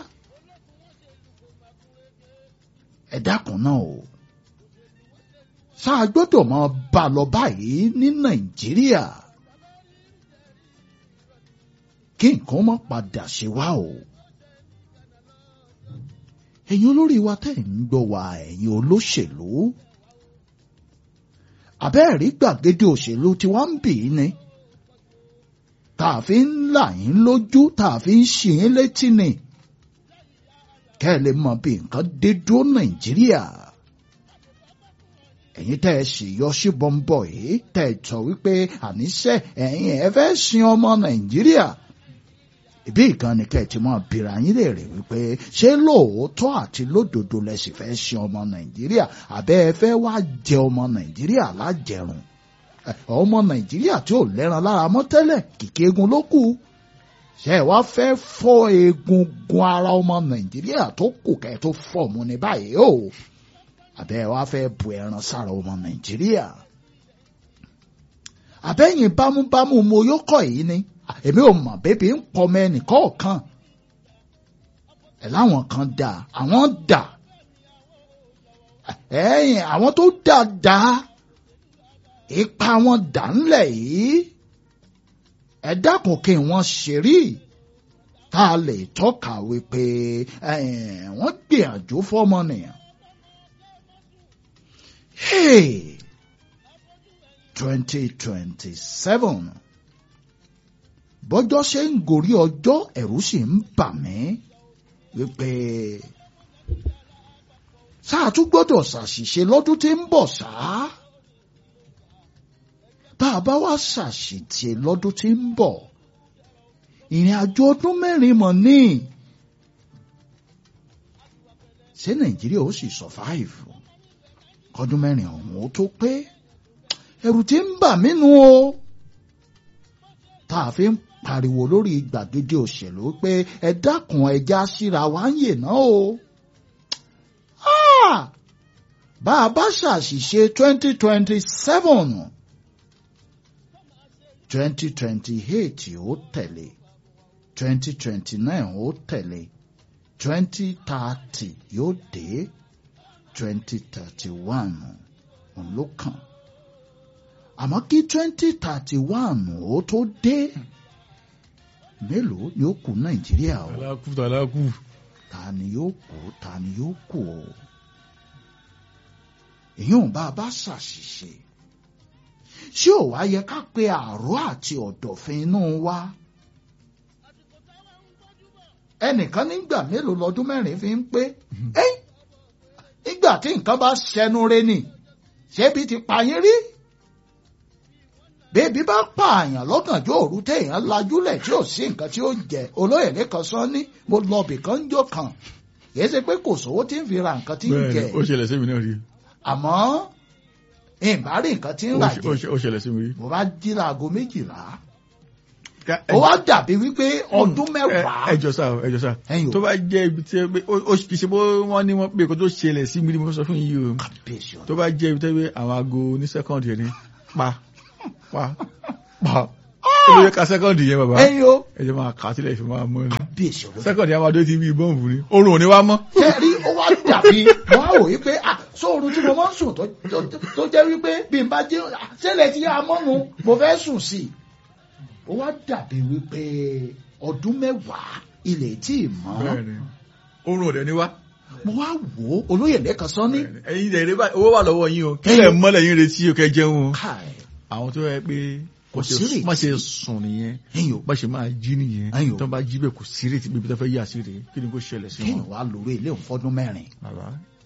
ẹ dákun náà o ṣáà gbọ́dọ̀ máa bá a lọ báyìí ní nàìjíríà kí nǹkan má padà ṣe wá o. ẹ̀yin olórí wa tẹ̀ ń gbọ́ wa ẹ̀yin olóṣèlú àbẹ́ẹ̀rí gbàgede òṣèlú tí wọ́n ń bì í ni tá a fi ń là yín lójú tá a fi ń ṣì yín létí ni kẹ́ ẹ lè mọ bí nǹkan dé dúró nàìjíríà ẹ̀yin tẹ́ ẹ sì yọ sí bọ́ńbọ̀ yìí tẹ́ ẹ sọ wípé àníṣe ẹ̀yin ẹ fẹ́ sin ọmọ nàìjíríà ìbí ìkan ni kẹ́ ẹ ti máa bìrà yín léèrè wípé ṣé lóòótọ́ àti lódodo lẹ sì fẹ́ sin ọmọ nàìjíríà àbẹ́ ẹ fẹ́ wá jẹ ọmọ nàìjíríà lájẹrùn Ẹ, ọmọ nàìjíríà tí ò lẹ́ran lára mọ́ tẹ́lẹ̀ kìkì egun ló kù ṣé ẹ wá fẹ́ fọ́ egungun ara ọmọ nàìjíríà tó kù kẹ́ ẹ tó fọ́ mu ní báyìí o àbẹ́ ẹ wá fẹ́ bu ẹran sára ọmọ nàìjíríà àbẹ́yìn bámúbámú mo yóò kọ̀ yìí ni èmi ò mọ̀ bébí ń pọmọ ẹnìkan ọ̀kan ẹ̀ láwọn kan dà àwọn dà ẹ̀yìn àwọn tó dà dà ipa wọn dà ńlẹ̀ yìí ẹ dákun kí wọ́n ṣe rí tá a lè tọ́ka wípé ẹ̀yìn wọ́n gbìyànjú fọ́mọnìyàn. Hey! 2027 bọ́jọ́ ṣe ń gorí ọjọ́ ẹ̀rù sì ń bà mí wípé sáà tún gbọ́dọ̀ ṣàṣìṣe lọ́dún tí ń bọ̀ sáà tá a bá wá ṣàṣìṣe lọ́dún tí ń bọ̀ ìrìn àjò ọdún mẹ́rin mọ̀ ní ṣé nàìjíríà ó sì survive kọdún mẹ́rin ọ̀hún ó tó pé ẹ̀rù tí ń bà mí nu o tá a fi ń pariwo lórí gbàgede òṣèlú pé ẹ dákun ẹja síra wá ń yè náà o. Ah! bá a bá ṣàṣìṣe twenty twenty seven twenty twenty eight ó tẹ̀lé twenty twenty nine ó tẹ̀lé twenty thirty yóò dé twenty thirty one òun ló kàn àmọ́ kí twenty thirty one ó tó dé mélòó ni ó kù nàìjíríà o tàlákù tàlákù. ta ni yóò kú ta ni yóò kú o èyàn bá a bá ṣàṣìṣe ṣé ò wá yẹ ká pe àárọ̀ àti ọ̀dọ̀fin inú wa ẹnìkan nígbà mélòó lọ́dún mẹ́rin fi ń pé ẹ́ nígbà tí nǹkan bá ṣẹnu re ni ṣébi ti pa yín rí bébí bá pààyàn lọ́gànjọ́ òru téèyàn lajúlẹ̀ tí ò sí nǹkan tí ó jẹ olóyè lẹ́kan sọ ní mo lọ bìkan jọ kan kì í ṣe pé kò sówó tí ń fi ra nǹkan tí ń jẹ bẹ́ẹ̀ni ó ṣẹlẹ̀ sí mi náà rí àmọ́ ìbá rí nǹkan tí ń rà Ó ṣe- ó jẹ ṣe- ó ṣẹlẹ̀ sí mi rí. mo bá jí láago méjìlá Ká- ó wá dàbí wípé ọdún ẹ mẹ́wàá ẹ jọ sá o ẹ jọ sá ẹ̀yin tó ò bá jẹ́ ibi tí ẹ pé ó ó kì í ṣe bó wọ́n ní wọ́n pé kó tó ṣẹlẹ̀ sí mi ni mo sọ fún yìí o kábíyèsí tó ọ̀dọ́ bá jẹ́ ibi tí ẹ àwọn aago ní sẹ́kọ̀ndì yẹn ni pa pa pa ó lè ka sẹ́kọ̀ndì yẹn bàbá ẹ̀yin o ẹ jẹ́ máa kà á sílẹ̀ ìfẹ́ máa mọ́ ni kábíyèsí ọ̀dọ́ sẹ́kọ̀ndì yẹn máa dé ti bí bọ́ǹbù ni oorun ò ní wá mọ́. kẹrí ó wá dàbí wọn á wò wípé ah sóorun tí mo máa ń sùn tó tó- tó jẹ́ wípé bí n bá jẹ́ ah, ṣẹlẹ̀ tí a mọ́nu mo fẹ́ sùn sí i ó wá dàbí wípé ọdún mẹ́wàá ilẹ̀ tí ì mọ́ bẹ́ẹ̀ni oorun ò dẹ̀ ní wá. mo wá wò ó olóyè lẹ́kan sọ ní ẹ̀yin dẹ̀ rẹ́ owó wà lọ́wọ́ yín o kí lẹ̀ mọ́lẹ̀ yín retí o kẹ́ jẹun o. káì àwọn tó yẹ pé Kò sí rètí. má ṣe sùn nìyẹn ẹ̀yin o bá ṣe máa jí nìyẹn Ẹ̀yin o. tó bá jí bẹ́ẹ̀ kò sí rètí bíbi tó fẹ́ yà sí rèé kí ni kò ṣẹlẹ̀ sí kéèyàn wọn. wá lórí ilé òun fọ́dún mẹ́rin bàbá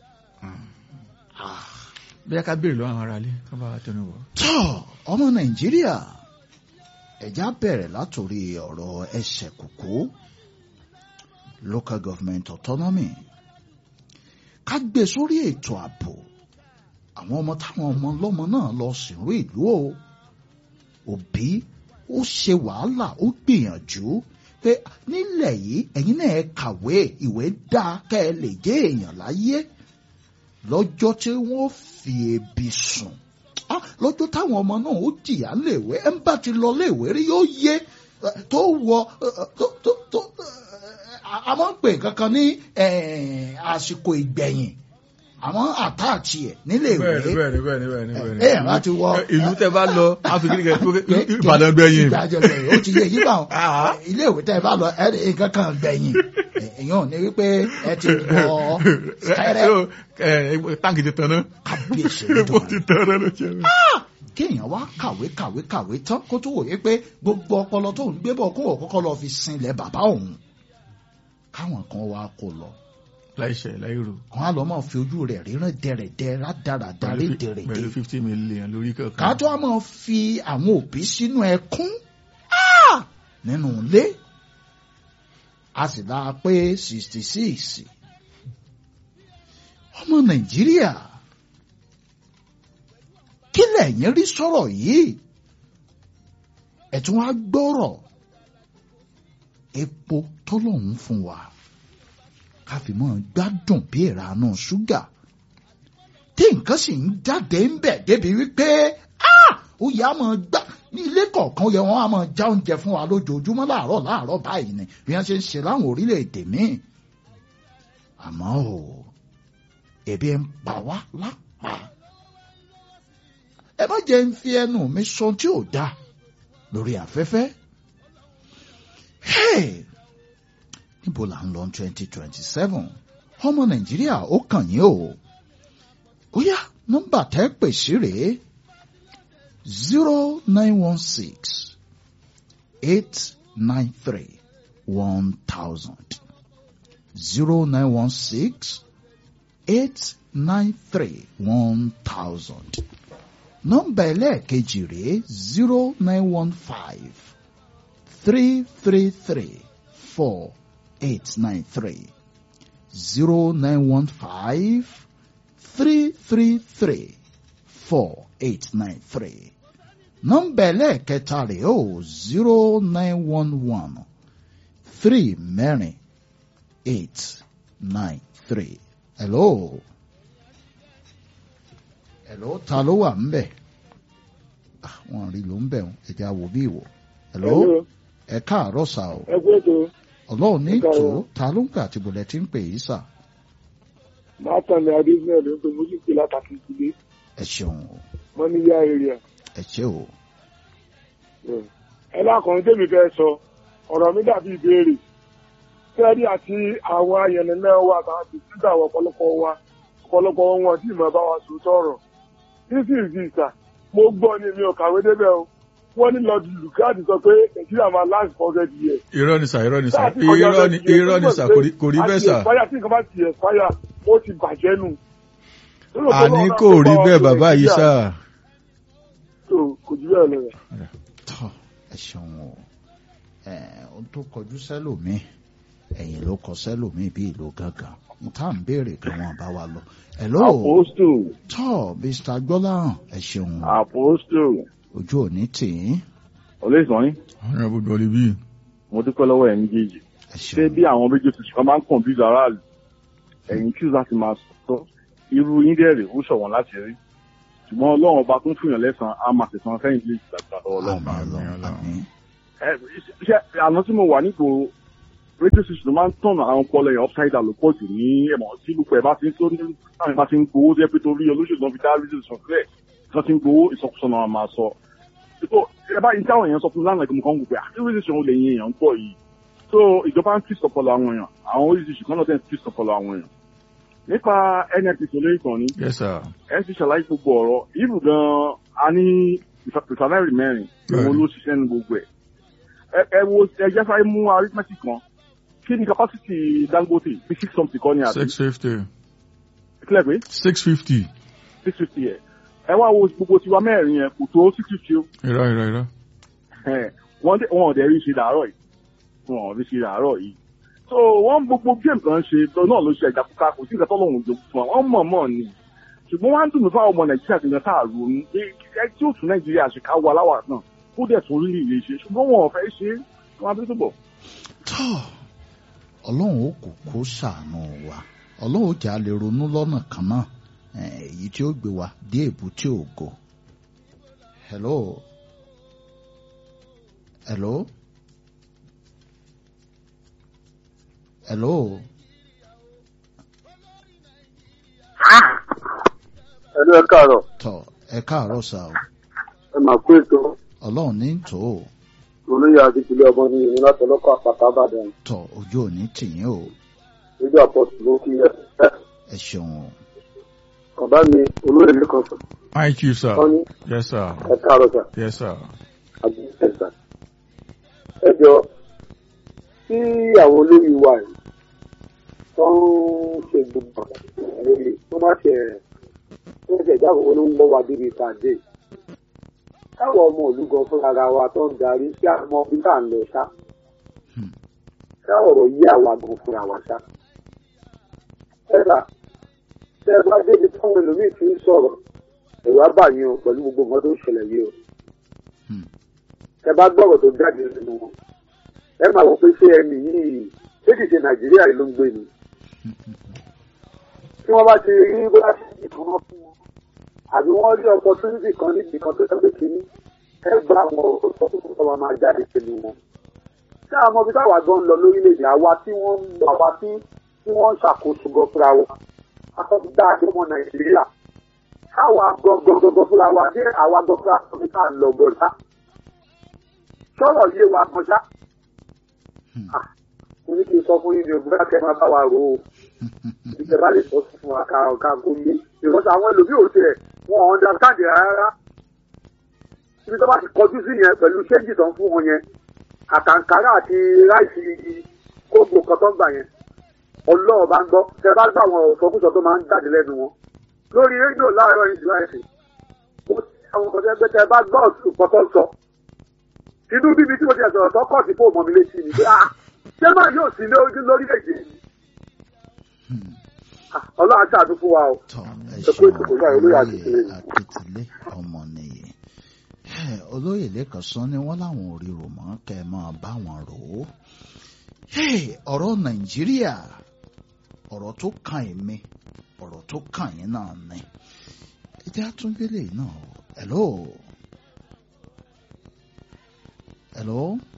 Ah. bẹ́ẹ̀ ká béèrè lọ́wọ́ àwọn aráalé ká bá wa tẹnu wọ̀. tọ́ ọmọ nàìjíríà ẹ̀já bẹ̀rẹ̀ látòrí ọ̀rọ̀ ẹsẹ̀ kòkó local government autonomy ká gbé sórí ètò ààbò àwọn ọmọ táwọn ọmọ ọlọ́mọ náà lọ sìnrú ìlú o òbí ó ṣe wàhálà ó gbìyànjú pé nílẹ̀ yìí ẹ̀yin náà ẹ kàwé ìwé dáa kẹ́ ẹ lè jẹ́ èèyàn láyé lọ́jọ́ tí wọ́n fi ebi sùn Ah, lọ́jọ́ táwọn ọmọ náà ó jìyà léèwé ẹ̀ ń bá ti lọ léèwé rí yóò yé eh, tó wọ eh, eh, tó tó tó eh, a máa ń pè kankan ní eh, àsìkò ìgbẹ̀yìn àwọn àtàtì ẹ̀ nílé ìwé bẹ́ẹ̀ni bẹ́ẹ̀ni bẹ́ẹ̀ni bẹ́ẹ̀ni bẹ́ẹ̀ni. ẹ̀ ẹ̀ láti wọ ìlú tẹ bá lọ áfíríkì kẹ ìbàdàn gbẹ̀yìn. ìgbàjọ gbẹ̀yìn ó ti yé yí bá wọn Ah. ilé ìwé tẹ́ ẹ bá lọ ẹ̀ ẹ̀ nǹkan kan gbẹ̀yìn èèyàn ò ní wípé ẹ ti wọ ẹrẹ So, ẹ, táǹkì ti tán náà kábíyèsí epo nítorí ti tán náà ló ṣe mí. kéèyàn wá kàwé kàwé kàwé tán kó tó wòye pé gbogbo ọpọlọ tó ń gbé bọ̀ kó wọ́n kọ́kọ́ lọ fi sinlẹ̀ bàbá òun káwọn kan wá kó lọ láìṣẹ̀ láìrò wọn á lọ máa fi ojú rẹ̀ ríran dẹ̀rẹ̀dẹ̀ rádaràdà pẹ̀lú lédèrèdè fifty million lórí kankan. ká tó á máa fi àwọn òbí sínú ẹkún Ah! nínú ilé a sì dáa pé sixty six ọmọ nàìjíríà kí lẹ̀yin rí sọ̀rọ̀ yìí ẹ̀tún wá gbọ́rọ̀ epo tọ́lọ́hún fún wa ká fi mọ́ gbádùn bí ìranú ṣúgà tí nǹkan sì ń jáde ń bẹ̀ débi wípé ah! ó yẹ á máa gbá ní ilé kọ̀ọ̀kan yẹ wọ́n á máa já oúnjẹ fún wa lójoojúmọ́ láàárọ̀ láàárọ̀ báyìí ni bí wọ́n ṣe ń ṣe láwọn orílẹ̀-èdè míì àmọ́ o ebi ń pa wá lápá ẹ má jẹ́ ń fi ẹnu mi sọ tí ò dáa lórí afẹ́fẹ́ Hey! níbo là ń lọ twenty twenty seven ọmọ nàìjíríà ó kàn yín o ó yá nọ́mbà tẹ́ pè sí rèé zero nine one six eight nine three one thousand zero nine one six eight nine three one thousand nọ́mbà ẹlẹ́ẹ̀kejì rèé zero nine one five three three three four eight nine three zero nine one five three three three four eight nine three nọ́mbà ẹlẹ́ẹ̀kẹta rèé o zero nine one one three mẹ́rin eight nine three hello hello ta ló wà ń bẹ̀ Ah, wọn rí ló ń bẹ̀ wọn ẹ̀jẹ̀ àwò bí ìwò hello Hello, ẹ káàárọ̀ sà o ẹ kú ètò ọlọ́run ní Ẹ káàárọ̀. tó ta ló ń pè àti bọ̀lẹ̀ tí ń pè yìí sà máa tàn ní adésínà ló ń pe mo sì pè látàkì ìdílé ẹ ṣeun o wọn ní yá area ẹ ṣe o ẹ lákùnrin tèmi fẹ́ sọ ọ̀rọ̀ mi dàbí ìbéèrè fẹ́ẹ́rí àti àwọn ayẹnì náà wà táwọn ti síta àwọn ọ̀pọ̀lọpọ̀ wa ọ̀pọ̀lọpọ̀ wọn tí ìmọ̀ bá wa sùn tọ̀rọ̀ this is visa mo gbọ́ ni mi ò kàwé débẹ̀ o wọ́n ní lord lukadi sọ pé nàìjíríà máa last for hundred years. irọ́ ni sà irọ́ ni sà Láti kọjá irọ́ ni 100 years, irọ́ ni sà ó kò rí- kò rí bẹ́ẹ̀ sà. àti ẹ̀fáyà tí nǹkan bá ti ẹ̀fáyà ó ti bàjẹ́ nù. àní kò rí bẹ́ẹ̀ bàbá yìí sà. So, kò jù bẹ́ẹ̀ lọ rẹ̀. tọ́ ẹ ṣeun o ẹ ohun tó kọjú sẹ́lòmíì ẹ̀yìn ló kọ sẹ́lòmíì bí ìlú gángan mo tá à ń béèrè kí wọ́n bá wa lọ hello Apostle, tọ́ mr gbọ́láhàn ẹ ṣeun o apostle, ojú òní tì í ọ̀lẹ́ ìsọ̀yìn ọ̀rẹ́ gbogbo ọ̀lẹ́ bíi mo dúpẹ́ lọ́wọ́ ẹ̀ méjèèjì ẹ ṣé ṣeun bí àwọn méjì oṣù kan máa ń kàn bí aráàlú ẹ̀yìn choose láti máa sọ irú yín dẹ̀rẹ̀ ó ṣọ̀wọ́n láti rí ṣùgbọ́n ọlọ́run ọba tó ń fìyàn lẹ́sàn-án á máa tẹ̀sán fẹ́yìn lè gbàgbà lọ́wọ́ ọlọ́run àmín Ọlọ́run àmín ẹ ṣe àná tí mo wà nípò rédíò sísè ló máa ń tọ̀nà àwọn ọpọlọ yẹn upside down ló pọ̀ jù ní ẹ̀mọ́ tí gbogbo ẹ̀ bá ti ń tó ní táwọn bá ti ń gbowó tó yẹ pé torí olóṣèlú náà fi dá rédíò sísè sílẹ̀ tí wọ́n ti ń gbowó ìsọkúsọ náà máa sọ. so ẹ bá yín táwọn èèyàn sọ fún mi lánàá ìgbìmọ̀ kan gbogbo àti rédíò sísè wọn lè yin èèyàn ń pọ̀ yìí so ìjọba ń fi sọpọlọ àwọn èèyàn àwọn rédíò sísè kan náà tẹ̀ ń fi sọpọlọ àwọn èèyàn. nípa nnpc olóyè kan ní yes sir ẹ ti ṣàlàyé gbogbo ọ̀rọ̀ ìlú gan-an a ní ìfàpẹ̀tàlẹ́rì mẹ́rin ìwọ ló ṣiṣẹ́ ní gbogbo ẹ̀ ẹ ẹ wo ẹ jẹ́ sáré mú arithmetic kan kí ni capacity dangote bí six something kọ́ ni àbí six fifty kílẹ̀ pé six fifty six fifty yẹ ẹ wá wo gbogbo tiwa mẹ́rin yẹn kò tó six fifty o irọ́ irọ́ irọ́ Ẹ̀, wọ́n dẹ̀ wọ́n ọ̀dẹ̀ rí ṣe dàárọ̀ yìí wọ́n ò rí ṣe dàárọ̀ yìí so wọ́n gbogbo game kan ṣe tó náà ló ṣe ẹ̀dá kúkà kò sí nǹkan tó lọ́hùn jogún fún wa wọ́n mọ̀ mọ̀ ni ṣùgbọ́n wọ́n á dùn mí fáwọn ọmọ nàìjíríà ti yan tá a ronú pé ẹ tí ó tún nàìjíríà ṣe ká wọ aláwà náà kó dẹ̀ tún rí lè ṣe ṣùgbọ́n wọn ò fẹ́ ṣe é wọn á bí tó bọ̀. tọ́ ọlọ́run ó kò kó ṣàánú wa ọlọ́run ó jà lè ronú lọ́nà kan náà eh, èyí tí ó gbé wa dé èbúté ògo. hello hello hello ẹlú ẹ káàárọ̀ tọ́ ẹ káàárọ̀ sá o ẹ máa kó ètò ọlọ́run ní tò ó olóyè adékúlé ọmọ ní ìlú láti ọlọ́kọ̀ àpáta àbàdàn tọ́ ojú òní tìyín o lójú àpọ̀tù ló kí ẹ ẹ ṣeun o bàbá mi olóyè lẹ́kàn sọ hi chief sir wọ́n ní yes sir ẹ káàárọ̀ sà yes sir àbí ẹ̀sà ẹ jọ tí àwọn olóyè wa yìí tó ń ṣe gbogbo lórí tó má ṣe tó ń ṣe ìjábọ̀ ló ń bọ́ wa débi ìpàdé káwọn ọmọ òlú gan fúnra ara wa tó ń darí sí àwọn ọmọ bí tá à ń lọ ṣá káwọn ọ̀rọ̀ yí àwa gan fúnra wa ṣá. ẹ̀rà tẹ́ ẹ bá débi táwọn ẹlòmíì ti ń sọ̀rọ̀ ẹ̀rọ abàyàn o pẹ̀lú gbogbo nǹkan tó ń ṣẹlẹ̀ yìí o. Hmm. tẹ́ ẹ bá gbọ́rọ̀ tó jáde nínú wọn ẹ máa wọ pé ṣé ẹni yìí ṣé kìí ṣe nàìjíríà yìí ló ń gbé ni. tí wọ́n bá ti rí bóyá sí ìkan wọn fún wọn àbí wọ́n rí opportunity kan níbi kan tó tẹ́lẹ̀ kínní ẹ gba àwọn ọ̀sọ́ tó kọ́ wa máa jáde pẹ̀lú wọn. ṣé àwọn ọmọ bíi táwa gan ń lọ lórílẹ̀‐èdè àwa tí wọ́n ń lọ àwa tí tí wọ́n ń ṣàkóso gan fúnra wa akọ́kọ́ dá àjọ ọmọ nàìjíríà káwa gangan gangan fúnra wa dé àwa gan fúnra wa ní ká lọ gọ̀ọ́sá. sọ̀rọ̀ yé wa kan ṣá. Ah, mo ní kí n sọ fún yín ní òbí bá kẹ́ máa bá wa rò ó ìjọba lè sọ fún wa ká ká kó yé ìrọ̀sọ àwọn ẹlòmíì ò tiẹ̀ wọn ò understand rárá ibi tó bá ti kọjú sí yẹn pẹ̀lú ṣéǹjì tó ń fún wọn yẹn àtàǹkárá àti ráìsì kóògbò kan tó ń gbà yẹn ọlọ́ọ̀ bá ń gbọ́ tẹ bá gbà wọn òfòkúsọ tó máa ń jáde lẹ́nu wọn lórí rédíò láàárọ̀ yìí láìsí mo ti àwọn kan tẹ́ pé tẹ bá gbọ́ ọ̀sùn tó sọ inú bíbi tí mo ti sọ̀rọ̀ tó kọ̀ sí fóònù mi létí ni pé ah ṣé máa yóò sí lórí lórílẹ̀-èdè yìí Ah, ọlọ́run àti àdúgbò wa o. tọ́ ẹ Ẹ kú ṣeun ètò pẹ̀lú àwọn olóyè olóyè Akíntúndé. akíntúndé ọmọ nìyí Ẹ, olóyè lẹ́kàn sọ ni wọ́n láwọn ò ríro mọ́ kẹ́ ẹ máa bá wọn rò ó Hey, ọ̀rọ̀ nàìjíríà ọ̀rọ̀ tó kàn èmi ọ̀rọ̀ tó kàn yín náà ni ẹ jẹ́ àtúndélé náà o. hello hello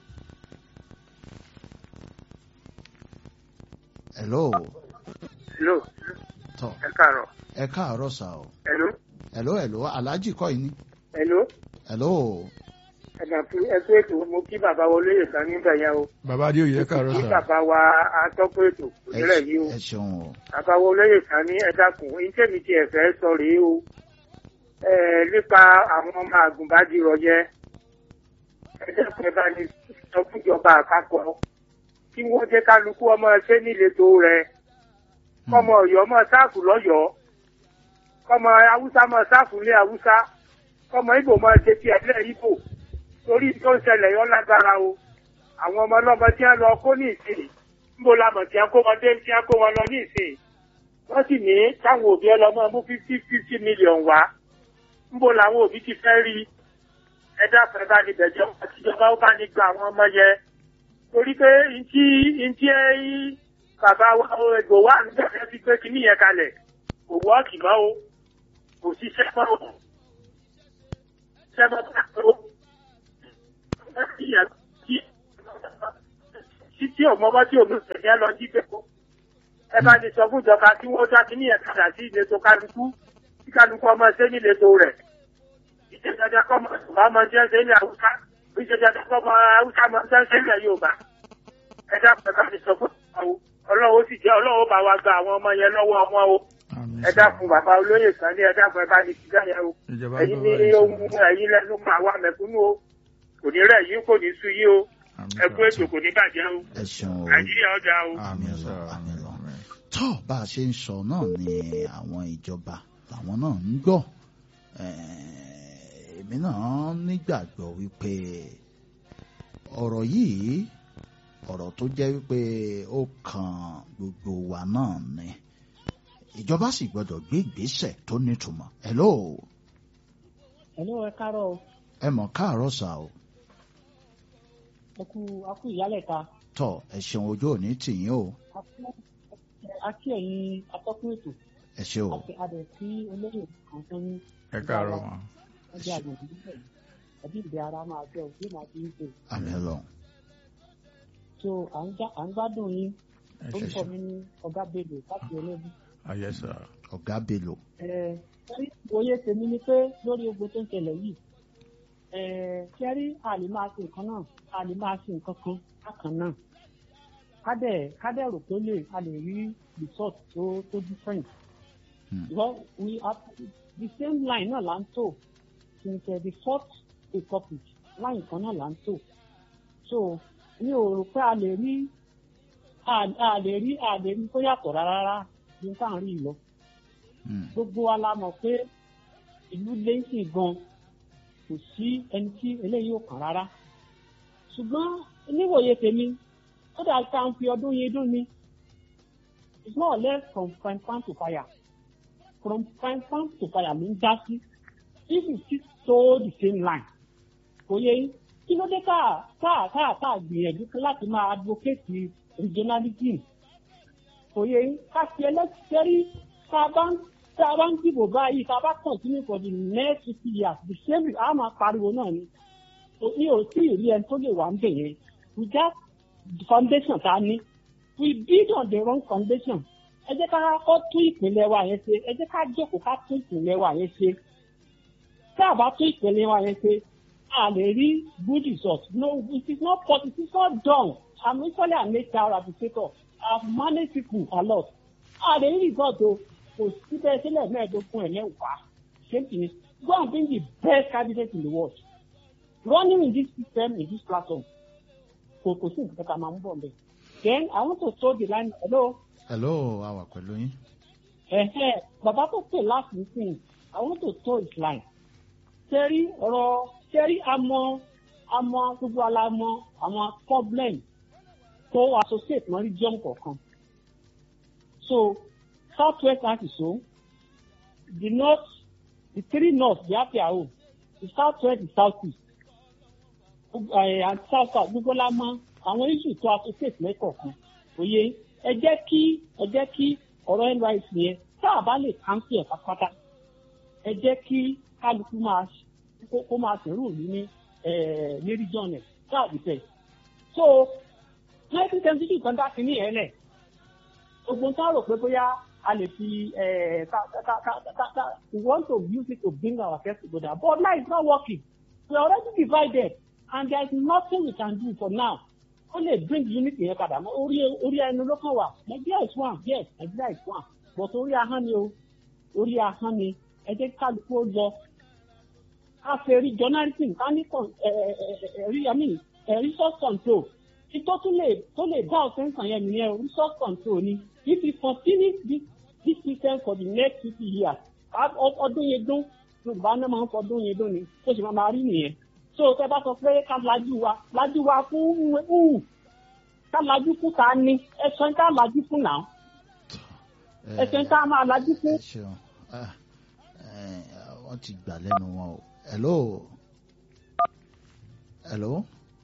hello Hello, tọ́ ẹ káàárọ̀. ẹ káàárọ̀ sá o Hello, hello hello aláàjì kọ́ yìí ni hello, hello ẹ̀dà fún ẹkú ètò mo kí bàbá wa olóyè kan níbẹ̀ yẹn o. bàbá adéoyè ẹ káàárọ̀ Kí sir bàbá wa atọ́kọ̀ ètò ẹ òṣèlè yìí o. ẹ ṣeun o Bàbá wa olóyè kan ní ẹ̀dàkùn iṣẹ́ mi ti ẹ̀fẹ́ sọ rèé o. Ẹ nípa àwọn ọmọ àgùnbádìrọ̀ yẹ. Ẹ̀dàkùn ẹ bá ní sọ fún ìjọba àpapọ̀. Kí wọ́n jẹ́ kálukú ọmọ ṣé níletò rẹ̀. Kọ́mọ Ọ̀yọ́ mọ̀ sáàfù lọ́yọ̀ọ́. Kọ́mọ Haúsá mọ̀ sáàfù ní Haúsá. Kọ́mọ Ìgbò mọ̀ ṣe ti ẹ̀lẹ́ Ìgbò. Torí tó ń ṣẹlẹ̀ yọ lágbára o. Àwọn ọmọ ọlọ́mọ tí wọ́n lọ kó ní ìsìn níbo la mọ̀ tí wọ́n kó wọn dé tí wọ́n kó wọn lọ ní ìsìn wọ́n sì ní káwọn òbí ọlọ́mọ mú fifty fifty million wá níbo làwọn òbí ti fẹ́ rí ẹ dákun ẹ bá ní bẹ̀jẹ̀ àtijọba ó bá ní gba àwọn ọmọ yẹn torí pé ntí ntí ẹ bàbá wa ègbò wa nígbà tí wọ́n ti gbé kinní yẹn kalẹ̀ kò wọ́ọ̀kì mọ́ o kò sí sẹ́mọ́ o sẹ́mọ́ bá tó tí tí òmọ́mọ́ tí òmù tẹ̀lé lọ jí pé kó ẹ bá ní sọ fún ìjọba tí wọ́n dá kinní yẹn padà sí ìletò kálukú kí kálukú ọmọ ṣe ní ìletò rẹ̀ ìjẹjẹjẹ kọ́ mọ̀ ṣùgbọ́n ọmọ jẹ́ ṣe ní àwùjá ìjẹjẹjẹ kọ́ mọ̀ àwùjá mọ̀ ṣe ṣe ní Yorùbá ẹ dákun ẹ bá ní sọ fún ìjọba ọlọ́wọ́ sì jẹ́ ọlọ́wọ́ bá wa gba àwọn ọmọ yẹn lọ́wọ́ ọmọ o ẹ dákun bàbá olóyè kan ní ẹ dákun ẹ bá ní kíkà yẹn o ìjọba ẹ̀yin ní gbọ́dọ̀ ohun ẹ̀yin lẹ́nu pa àwa mẹ̀kúnnù o kò ní rẹ̀ yín kò ní sú yín o ẹ kú ètò kò ní bàjẹ́ o ẹ ṣeun o Nàìjíríà ọjà o. àmì lọ àmì lọ tó bá a ṣe ń sọ náà ni àwọn ìjọba làwọn náà ń gbọ́ Eh, èmi náà nígbàgbọ́ wípé ọ̀rọ̀ yìí ọ̀rọ̀ tó jẹ́ wípé ó kan gbogbo wa náà ni ìjọba sì gbọ́dọ̀ gbé ìgbésẹ̀ tó nítumọ̀ hello ẹ̀lú ẹ káàárọ̀ o ẹ mọ̀ káàárọ̀ sà o ẹ kú akú ìyálẹ̀ta tọ ẹ ṣeun ojú òní tìyín o akí ẹ̀yin atọ́kùn ètò ẹ ṣe o àti adẹ̀ sí olóyè kan tó ní ẹ káàárọ̀ wọn. ọjọ́ àgbègbè níbẹ̀ ẹbí ìdí ara máa jẹ́ òbí máa fi ń pè àmì lọ so à ń já- à ń gbádùn yín ẹ ṣe orúkọ ṣe mi ní ọ̀gá bello láti ẹlẹ́bí ayé sà ọ̀gá bello ẹ rí oyè tèmi ni pé lórí ogun tó ń ṣẹlẹ̀ yìí ẹ kẹrí a lè máa ṣe nǹkan náà a lè máa ṣe nǹkan kan bákan náà kádẹ̀ kádẹ̀ rò pé lè a lè rí result tó tó different Hmm. well we have the same line náà là ń tò since uh, the fourth republic line kan náà là ń tò so mi ò rò pé a lè rí a a lè rí a lè rí tó yàtọ̀ rárá rárá bí n káà ń rí yìí lọ Hmm. gbogbo wa la mọ̀ pé ìlú lẹ́sìn gan kò sí ẹni tí eléyìí ò kàn rárá ṣùgbọ́n níwòye tèmi ó dà ká ń fi ọdún yẹn dún ni it's more or less from frying pan to fire from frying pan to fire ló ń já sí if you still toe the same line kò yẹ yín kí ló dé ká ká ká ká gbìyànjú láti máa advocate regionalism kò yẹ yín ká fi ẹlẹ́sẹ̀rí tá a bá ń tá a bá ń dìbò báyìí tá a bá continue for the next fifty years the same a máa pariwo náà ni So, mi ò tí ì rí ẹni tó lè wà ń bẹ̀ yẹn we got the foundation tá a ní we build on the wrong foundation ẹ jẹ́ ká kọ́ tún ìpínlẹ̀ wa yẹn ṣe ẹ jẹ́ ká jókòó ká tún ìpínlẹ̀ wa yẹn ṣe tá a bá tún ìpínlẹ̀ wa yẹn ṣe a lè rí good result no it is not possible it is not done i'm usually an hr administrator i've managed people a lot a lè rí result o kò síbẹ̀ sílẹ̀ mẹ́ẹ̀ẹ́dógún ẹ̀ mẹ́wàá same thing go and bring the best candidate in the world running in this system in this platform kò kò sí nǹkan kan máa ń bọ̀ mbẹ́ then i want to throw the line hello hello a wà pẹ̀lú yín ẹ̀hẹ́ bàbá tó pè láti nísìnyí i want to throw his line sẹ́rí ọ̀rọ̀ sẹ́rí àmọ́ àmọ́ gbogbo alamọ àwọn problem tó associate mọ́ region kọ̀ọ̀kan so south west láti so the north the three north they have their own the south west the south east ẹ̀ and south south gbogbo la mọ àwọn issue tó associate lẹ́kọ̀ọ̀kan òye ẹ jẹ́ kí ẹ jẹ́ kí ọ̀rọ̀ nysc yẹn tá a bá lè cancel ẹ̀ pátápátá ẹ jẹ́ kí kálukú máa kó kó máa sẹ̀rù òní ní ẹ̀ ní region ẹ̀ káàdì tẹ̀. so nineteen seventy two kan dá sí ní ẹ̀ lẹ̀ gbogbo nǹkan rò pé bóyá a lè fi ẹ̀ ká ká ká ká ká we want to use it to bring our affairs together but now it's not working we are already divided and there is nothing we can do for now ó lè bring unity yẹn padà mọ́ orí orí ẹnu ló kàn wá Nigeria is one yes Nigeria is one but orí ahọ́n ni o orí ahọ́n ni ẹ jẹ́ kí kálukú ó lọ ká fẹ́ rí journalism ká ní con- ẹ ẹ ẹ ẹ rí i mean ẹ resource control tí tó tún lè tó lè dá ọ̀sẹ̀ nǹkan yẹn nìyẹn o resource control ni if we continue this this system for the next fifty years á- ọ- ọdún yẹn dún yorùbá náà máa ń fọdún yẹn dún ni ó sì máa máa rí nìyẹn so tẹ bá sọ pé ká lajú wa lajú wa fún ù ká lajú fún ta ni ẹsẹ̀ ká lajú fún náà ẹsẹ̀ ká máa lajú fún. ẹ ṣeun Ah, eh, wọ́n ti gbà lẹ́nu wọn o hello hello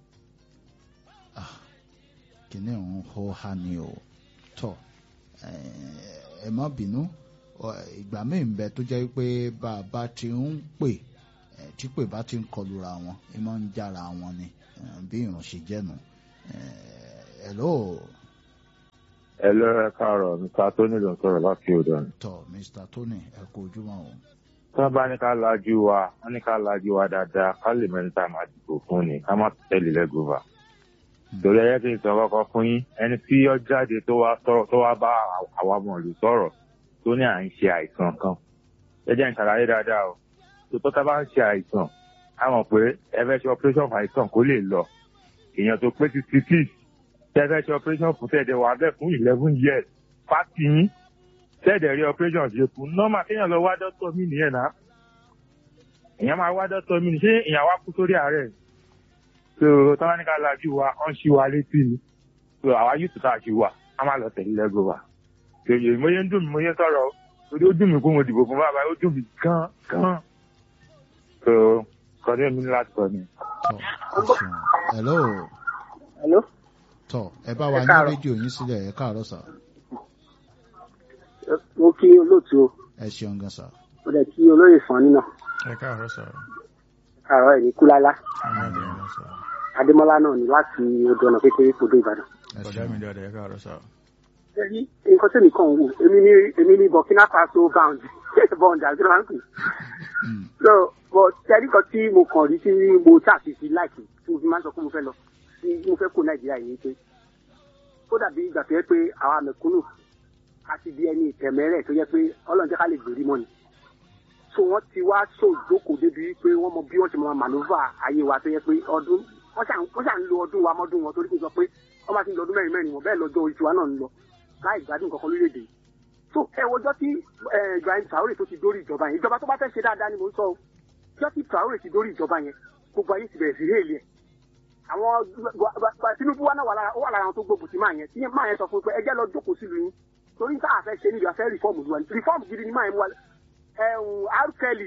ah kìnìún ọ̀hún hó ha ni o tọ ẹ má bínú ìgbà míì ń bẹ tó jẹ́ pé bá a bá ti ń pè tí pè bá ti ń kọlura wọn ẹ máa ń jára wọn ni bí ìrùn ṣe jẹ́nu hello. hello ẹ káàárọ̀ mr tony ló ń sọ̀rọ̀ láti odò ni. tọ mr tony ẹ kú ojúmọ́ o. tí wọ́n bá ní ká lajú wa wọ́n ní ká lajú wa dáadáa ká lè mẹ́rin tá a máa dìbò fún ni ká má tẹ̀lé lẹ́gùnfà. torí ẹyẹ kí n sọ kọ́kọ́ fún yín ẹni tí ó jáde tó wá sọ̀rọ̀ tó wá bá àwa ọmọ ìlú sọ̀rọ̀ tó ní à ń ṣe àìsàn kan ẹ jẹ́ n ṣàlàyé dáadáa o tó tó tá bá ń ṣe àìsàn a mọ̀ pé ẹ fẹ́ ṣe operation fún àìsàn kó lè lọ èèyàn tó pé sixty six tẹ́ fẹ́ ṣe operation fún tẹ̀dẹ̀ wà bẹ́ẹ̀ fún eleven years pàtì yín tẹ́ẹ̀dẹ̀ rí operation ṣe fún nọ́mà kéèyàn lọ wá dọ́tọ̀ mí nìyẹn náà èèyàn máa wá dọ́tọ̀ mí ṣé èèyàn wá kú sórí àárẹ̀ so tọ́wọ́n ní ká lajú wa ọ́n ṣí wa létí ni so àwa yóò tún káàkiri wa a máa lọ tẹ̀lé lẹ́gọ̀ wa èyí mo yẹ ń dùn mí mo yẹ sọ̀rọ̀ torí ó dùn mí kó mo dìbò fún bàbá ó dùn mí gan gan so kọ́ni èmi ní láti sọ ni. hello. hello. tọ ẹ bá wa ní rédíò yín sílẹ̀ ẹ káàárọ̀ sà. mo kí olóòtú o. ẹ ṣeun gan sà. mo dẹ̀ kí olóyè fani náà. ẹ káàárọ̀ sà. káàárọ̀ ẹ̀ ní kúlálá. ọmọdé ọmọ sà. adémọlá náà ní láti odò ọ̀nà kékeré kodò ìbàdàn. ẹ ọ̀dà mi ṣeun dáadáa ẹ káàárọ̀ sà. ẹ̀rí nǹkan tẹ̀mí kan wò èmi ní èmi ní burkina faso bound bond àti ránkì. Mm. so but ẹ̀rí kan tí mo kàn rí tí mo ṣàṣìṣe láìpẹ́ tí mo fi máa ń sọ pé mo fẹ́ lọ tí mo fẹ́ kó nàìjíríà yìí pé ó dàbí ìgbà tó yẹ pé àwa mẹ̀kúnnù a ti di ẹni ìtẹ̀mẹ́rẹ̀ tó yẹ pé ọlọ́run jẹ́ ká lè gbèrí mọ́ ni. so wọ́n ti wá sòjókòó débi pé wọ́n mọ bí wọ́n ti máa mànúfà ayé wa tó yẹ pé ọdún wọ́n ṣà ń wọ́n ṣà ń lo ọdún wa mọ́dún wọn torí kí n sọ pé wọ́n bá ti ń lo ọdún mẹ́rin mẹ́rin wọn bẹ́ẹ̀ lọ́jọ́ orí tiwa náà ń lọ láì gbádùn kankan lórílẹ̀‐èdè yìí. so ẹ wọjọ́ tí eh, Ibrahim Traore tó ti dórí ìjọba yẹn ìjọba tó bá fẹ́ ṣe dáadáa ni mò ń sọ o ọjọ́ tí Traore ti dórí ìjọba yẹn gbogbo ayé ti bẹ̀rẹ̀ sí héèlì ẹ̀ àwọn gba- gba- gba- Tinubu wa náà wà lára ó wà lára àwọn tó gbógun ti máa yẹn tí máa yẹn sọ fún un pé ẹjẹ́ lọ jókòó sílùú yín torí tá a fẹ́ ṣe níbi àfẹ́ rìfọ́ọ̀mù lu wa rìfọ́ọ̀mù gidi ni máa yẹn mú wa ẹ̀hún R. Kelly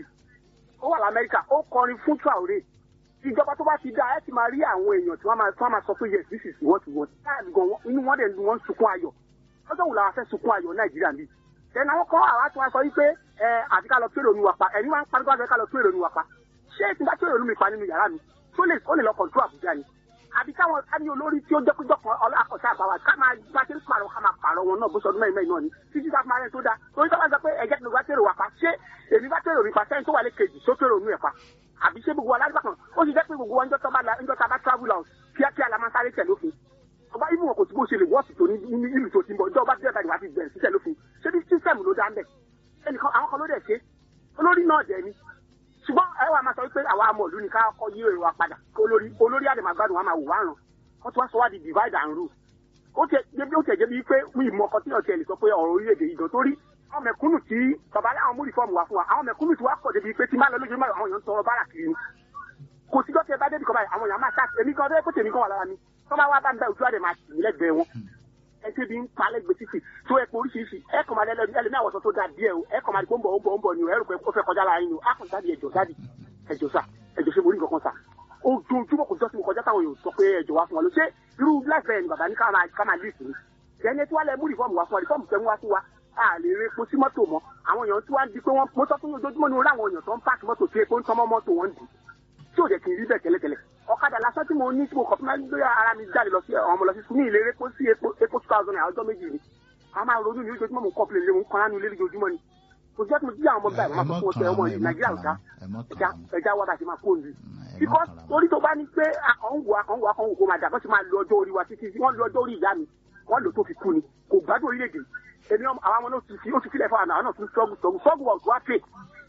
ó wà lamẹ́ríkà ó kọrin fún Traore ìjọba tó bá ti dá ẹ ti máa rí àwọn èèyàn tí wọ́n máa tí wọ́n máa sọ pé yes this is what we want táàbì gan wọn inú wọn dẹ̀ ń wọ́n sunkún ayọ̀ lọ́jọ́ wò làwọn fẹ́ sunkún ayọ̀ Nàìjíríà bíi ẹ̀nà àwọn kan àwa tí wọ́n sọ wípé ẹ àti ká lọ tó èrò mi wà pa ẹ̀yin wá ń parí wá fẹ́ ká lọ tó èrò mi wà pa ṣé tí n bá tó èrò mi pa nínú yàrá mi tó lè ó lè lọ kọ̀ǹtú Àbújá ni àbí káwọn ká ní olórí tí ó jẹ́ péjọ kan ọlọ́ àkọsí àbáwá ká máa bá ṣe ń pààrọ̀ ká máa pààrọ̀ wọn náà bó ṣe ọdún mẹ́rin mẹ́rin náà ni títí tá a máa rẹ̀ tó dáa torí tó bá sọ pé ẹ̀jẹ̀ tí mo bá tèrò wà pa ṣé èmi bá tèrò mi pa sẹ́yìn tó wà lé kejì tó tèrò mi ẹ̀ pa àbí ṣé gbogbo aládùúgbò kan ó sì jẹ́ pé gbogbo wa ń jọ́ tá a bá travel out kíákíá la máa sáré tẹ̀ lófin ọba ibu wọn kò tí bó ṣe lè wọ́ọ̀sì tó ní ní ìlú tó ti ń bọ̀ ìjọba bí ẹ̀ka ìwà ti bẹ̀rẹ̀ síṣẹ́ lófin ṣé bí sísẹ̀mù ló dá ń bẹ̀ ẹnìkan àwọn kan ló dẹ̀ ṣe olórí náà dẹ̀ ni ṣùgbọ́n ẹ wà máa sọ pé àwa amọ̀lú ni ká kọ́ yí èrò wa padà olórí olórí àdèmàgbádùn wa máa wò wá ràn wọ́n ti wá sọ wá di divide and rule ó tẹ débi ó tẹ débi pé mi ìmọ̀ ọkọ tí ọ̀tí ẹ̀ lè sọ pé ọ̀rọ̀ orílẹ̀-èdè yìí gan torí àwọn mẹ̀kúnnù tí bàbá láwọn mú rìfọ́ọ̀mù wá fún wa àwọn mẹ̀kúnnù tí wá pọ̀ débi pé tí máa lọ lójú mọ́ àwọn èèyàn ń tọrọ bárà kiri ni kò síjọ́ tẹ bá débi kan báyìí àwọn èèyàn máa ṣáà èmi kan tó yẹ kó tèmi kan wà lára mi tó bá wá bá ń bẹ ojú àdè máa tì mí lẹ́gbẹ̀ẹ́ wọn ẹ ṣe bí ń pa lẹ́gbẹ̀ẹ́ títì tó ẹ pé oríṣiríṣi ẹ kàn máa lẹ́lẹ́ ẹlẹ́mí àwọ̀sọ tó dáa díẹ̀ o ẹ kàn máa di pé ó ń bọ̀ ó ń bọ̀ ó ń bọ̀ ni o ẹ rò pé ó fẹ́ kọjá lára yín o á kàn jáde ẹjọ́ jáde ẹjọ́ sà ẹjọ́ ṣe mo rí nǹkan kan sà ojoojúmọ́ kò jọ́ sí mo kọjá táwọn èèyàn sọ pé ẹjọ́ wá fún wa ló ṣé irú láìpẹ́ ni bàbá ní ká máa ká máa lè sìn ẹni tí wàá lẹ mú rìfọ́ọ̀mù wá fún wa rìfọ́ọ̀mù tẹ́ mú wá fún wa a lè re epo sí mọ́tò mọ́ àwọn èèyàn tí wàá di pé wọ́n mo sọ fún yín ojoojúmọ́ ni orí àwọn èèyàn tó ń páàkì mọ́tò tí epo ń tán mọ́ mọ́tò wọn dì tí ò jẹ́ kí n rí bẹ́ẹ̀ tẹ́lẹ̀tẹ́lẹ̀ ọ̀kadà lásán tí mo ní tí mo kọ̀ fún mi lórí ara mi jáde lọ sí àwọn ọmọ lọ sí sùn ní ìlérí epo sí epo epo two thousand naira ọjọ́ méjì ni a máa ronú ní ojoojúmọ́ mo ń kọ́ pìlẹ̀ mo ń kọ́ nánú ilé lójoojúmọ́ ni kò jẹ́ tí mo jí àwọn ọmọ báyìí ẹ mo máa mọ sọ fún kàn ọmọ án yìí ẹ mọ nàìjíríà ò kàn dá án ẹ mọ ẹja kàn án ẹja wá bá ti máa kó òǹdí ẹ mọ because kàn án. torí tó bá ní pé akọ̀ǹwò akọ̀ǹwò akọ̀ǹwò kò máa dà bọ́ sí máa lo ọjọ́ orí wa títí wọ́n lo ọjọ́ orí ìyá mi wọ́n lò tó fi kú ni kò gbádùn orílẹ̀-èdè èmi ọmọ- àwọn ọmọ náà ti fi ó ti filẹ̀ fún àwọn náà tún struggle struggle struggle was what pay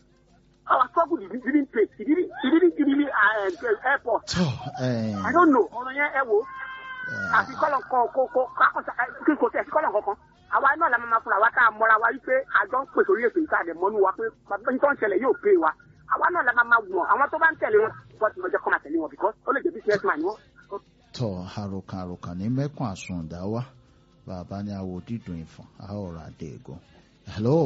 our struggle didn't didn't pay it didn't it didn't give me uh, airport tọ ẹ I don't know ọ̀rọ̀ yẹn ẹ wo ẹ àfi kọ́lọ̀ kan kó kó kákọ́sà kí n kò tẹ̀ sí kọ́lọ̀ kankan àwa náà la máa fúnra wa tá a mọ́ra wa wípé àjọ ń pèsè orí ètò ìta àdẹ̀ mọ́nú wa pé bàbá yín tó ń ṣẹlẹ̀ yóò pé wa àwa náà la máa máa wọ̀n àwọn tó bá ń tẹ̀lé wọn bọ́ ti lọ́jọ́ kọ́ máa tẹ̀lé wọn because ó lè jẹ́ business man ni wọ́n. tọ àròkàn àròkàn ní mẹkùn àsùnwọ̀dá wá bàbá ní awo dídùn ìfọ̀n a ó ra dé egun. hello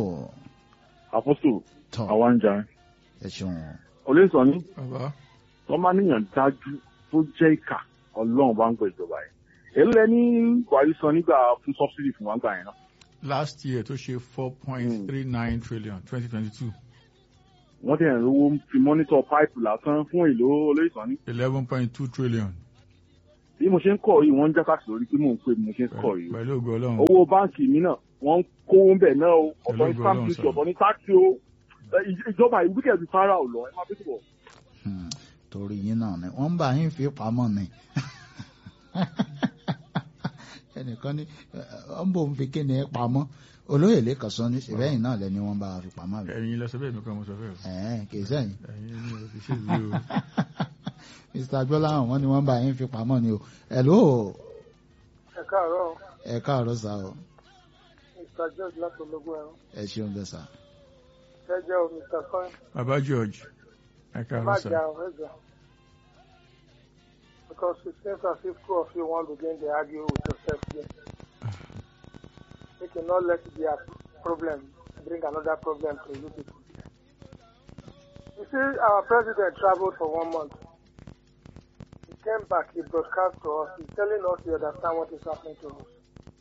àpọ́sù tọ àwa ń jà ẹ ṣeun olóòsàn ní bàbá wọ́n máa níyàn dájú tó jẹ́ ìkà ọlọ́run bá ń gbọ́ ìjọba yẹn èló lẹ ní buhari san nígbà fún subsidy fún wa gbà yẹn náà. last year tó ṣe four point three nine trillion twenty twenty two wọ́n dẹ̀ ń rówó fi mọ́nítọ̀ páìpù lásán fún èlò olóyìnbó ní. eleven point two trillion bí mo ṣe ń kọ̀ yìí wọ́n ń jákàsí lórí pé mò ń pè bí mo ṣe ń kọ̀ yìí. pẹ̀lú ògo ọlọ́run owó báǹkì mi náà wọ́n ń kówó ń bẹ̀ náà o ọ̀tọ̀ ní Pẹ̀lú stamp ògo duty Ọlọ́run, ọ̀tọ̀ ní táàkì o Ì- ìjọba ìwúkẹ́ ti fara ò lọ ẹ má bẹ́ẹ̀ bọ̀. Hmm, torí yín náà ni wọ́n ń bá yín fi pamọ́ ni ẹnìkan ní ọ ń bò ń fi kíni ẹ pamọ́ olóyè lẹ́kàn sọ ní ṣèbẹ́yìn náà lẹ́ni wọ́n bá wa fi pamọ́ rẹ̀ ẹ̀yin lọ sọ bẹ́ẹ̀ mi kọ́ mo sọ bẹ́ẹ̀ o ẹ̀ẹ́n kì í sẹ́yìn ẹ̀yin ni o fi ṣe ìwé o mr agbọ́láhàn wọ́n ní wọ́n bá yín fi pamọ́ ni o hello ẹ káàárọ̀ ẹ káàárọ̀ sá o mr george láti ológun ẹ̀rọ ẹ ṣeun bẹ́ẹ̀ sá ẹ jẹ́ o mr coin baba george ẹ ẹ má káàárọ̀ sà jà ọ ẹ jà because it seems as if two of you wan begin dey argue with yourself there make you no let their problem bring another problem to you people you see our president travelled for one month he came back he broadcast to us he telling us he understand what is happening to us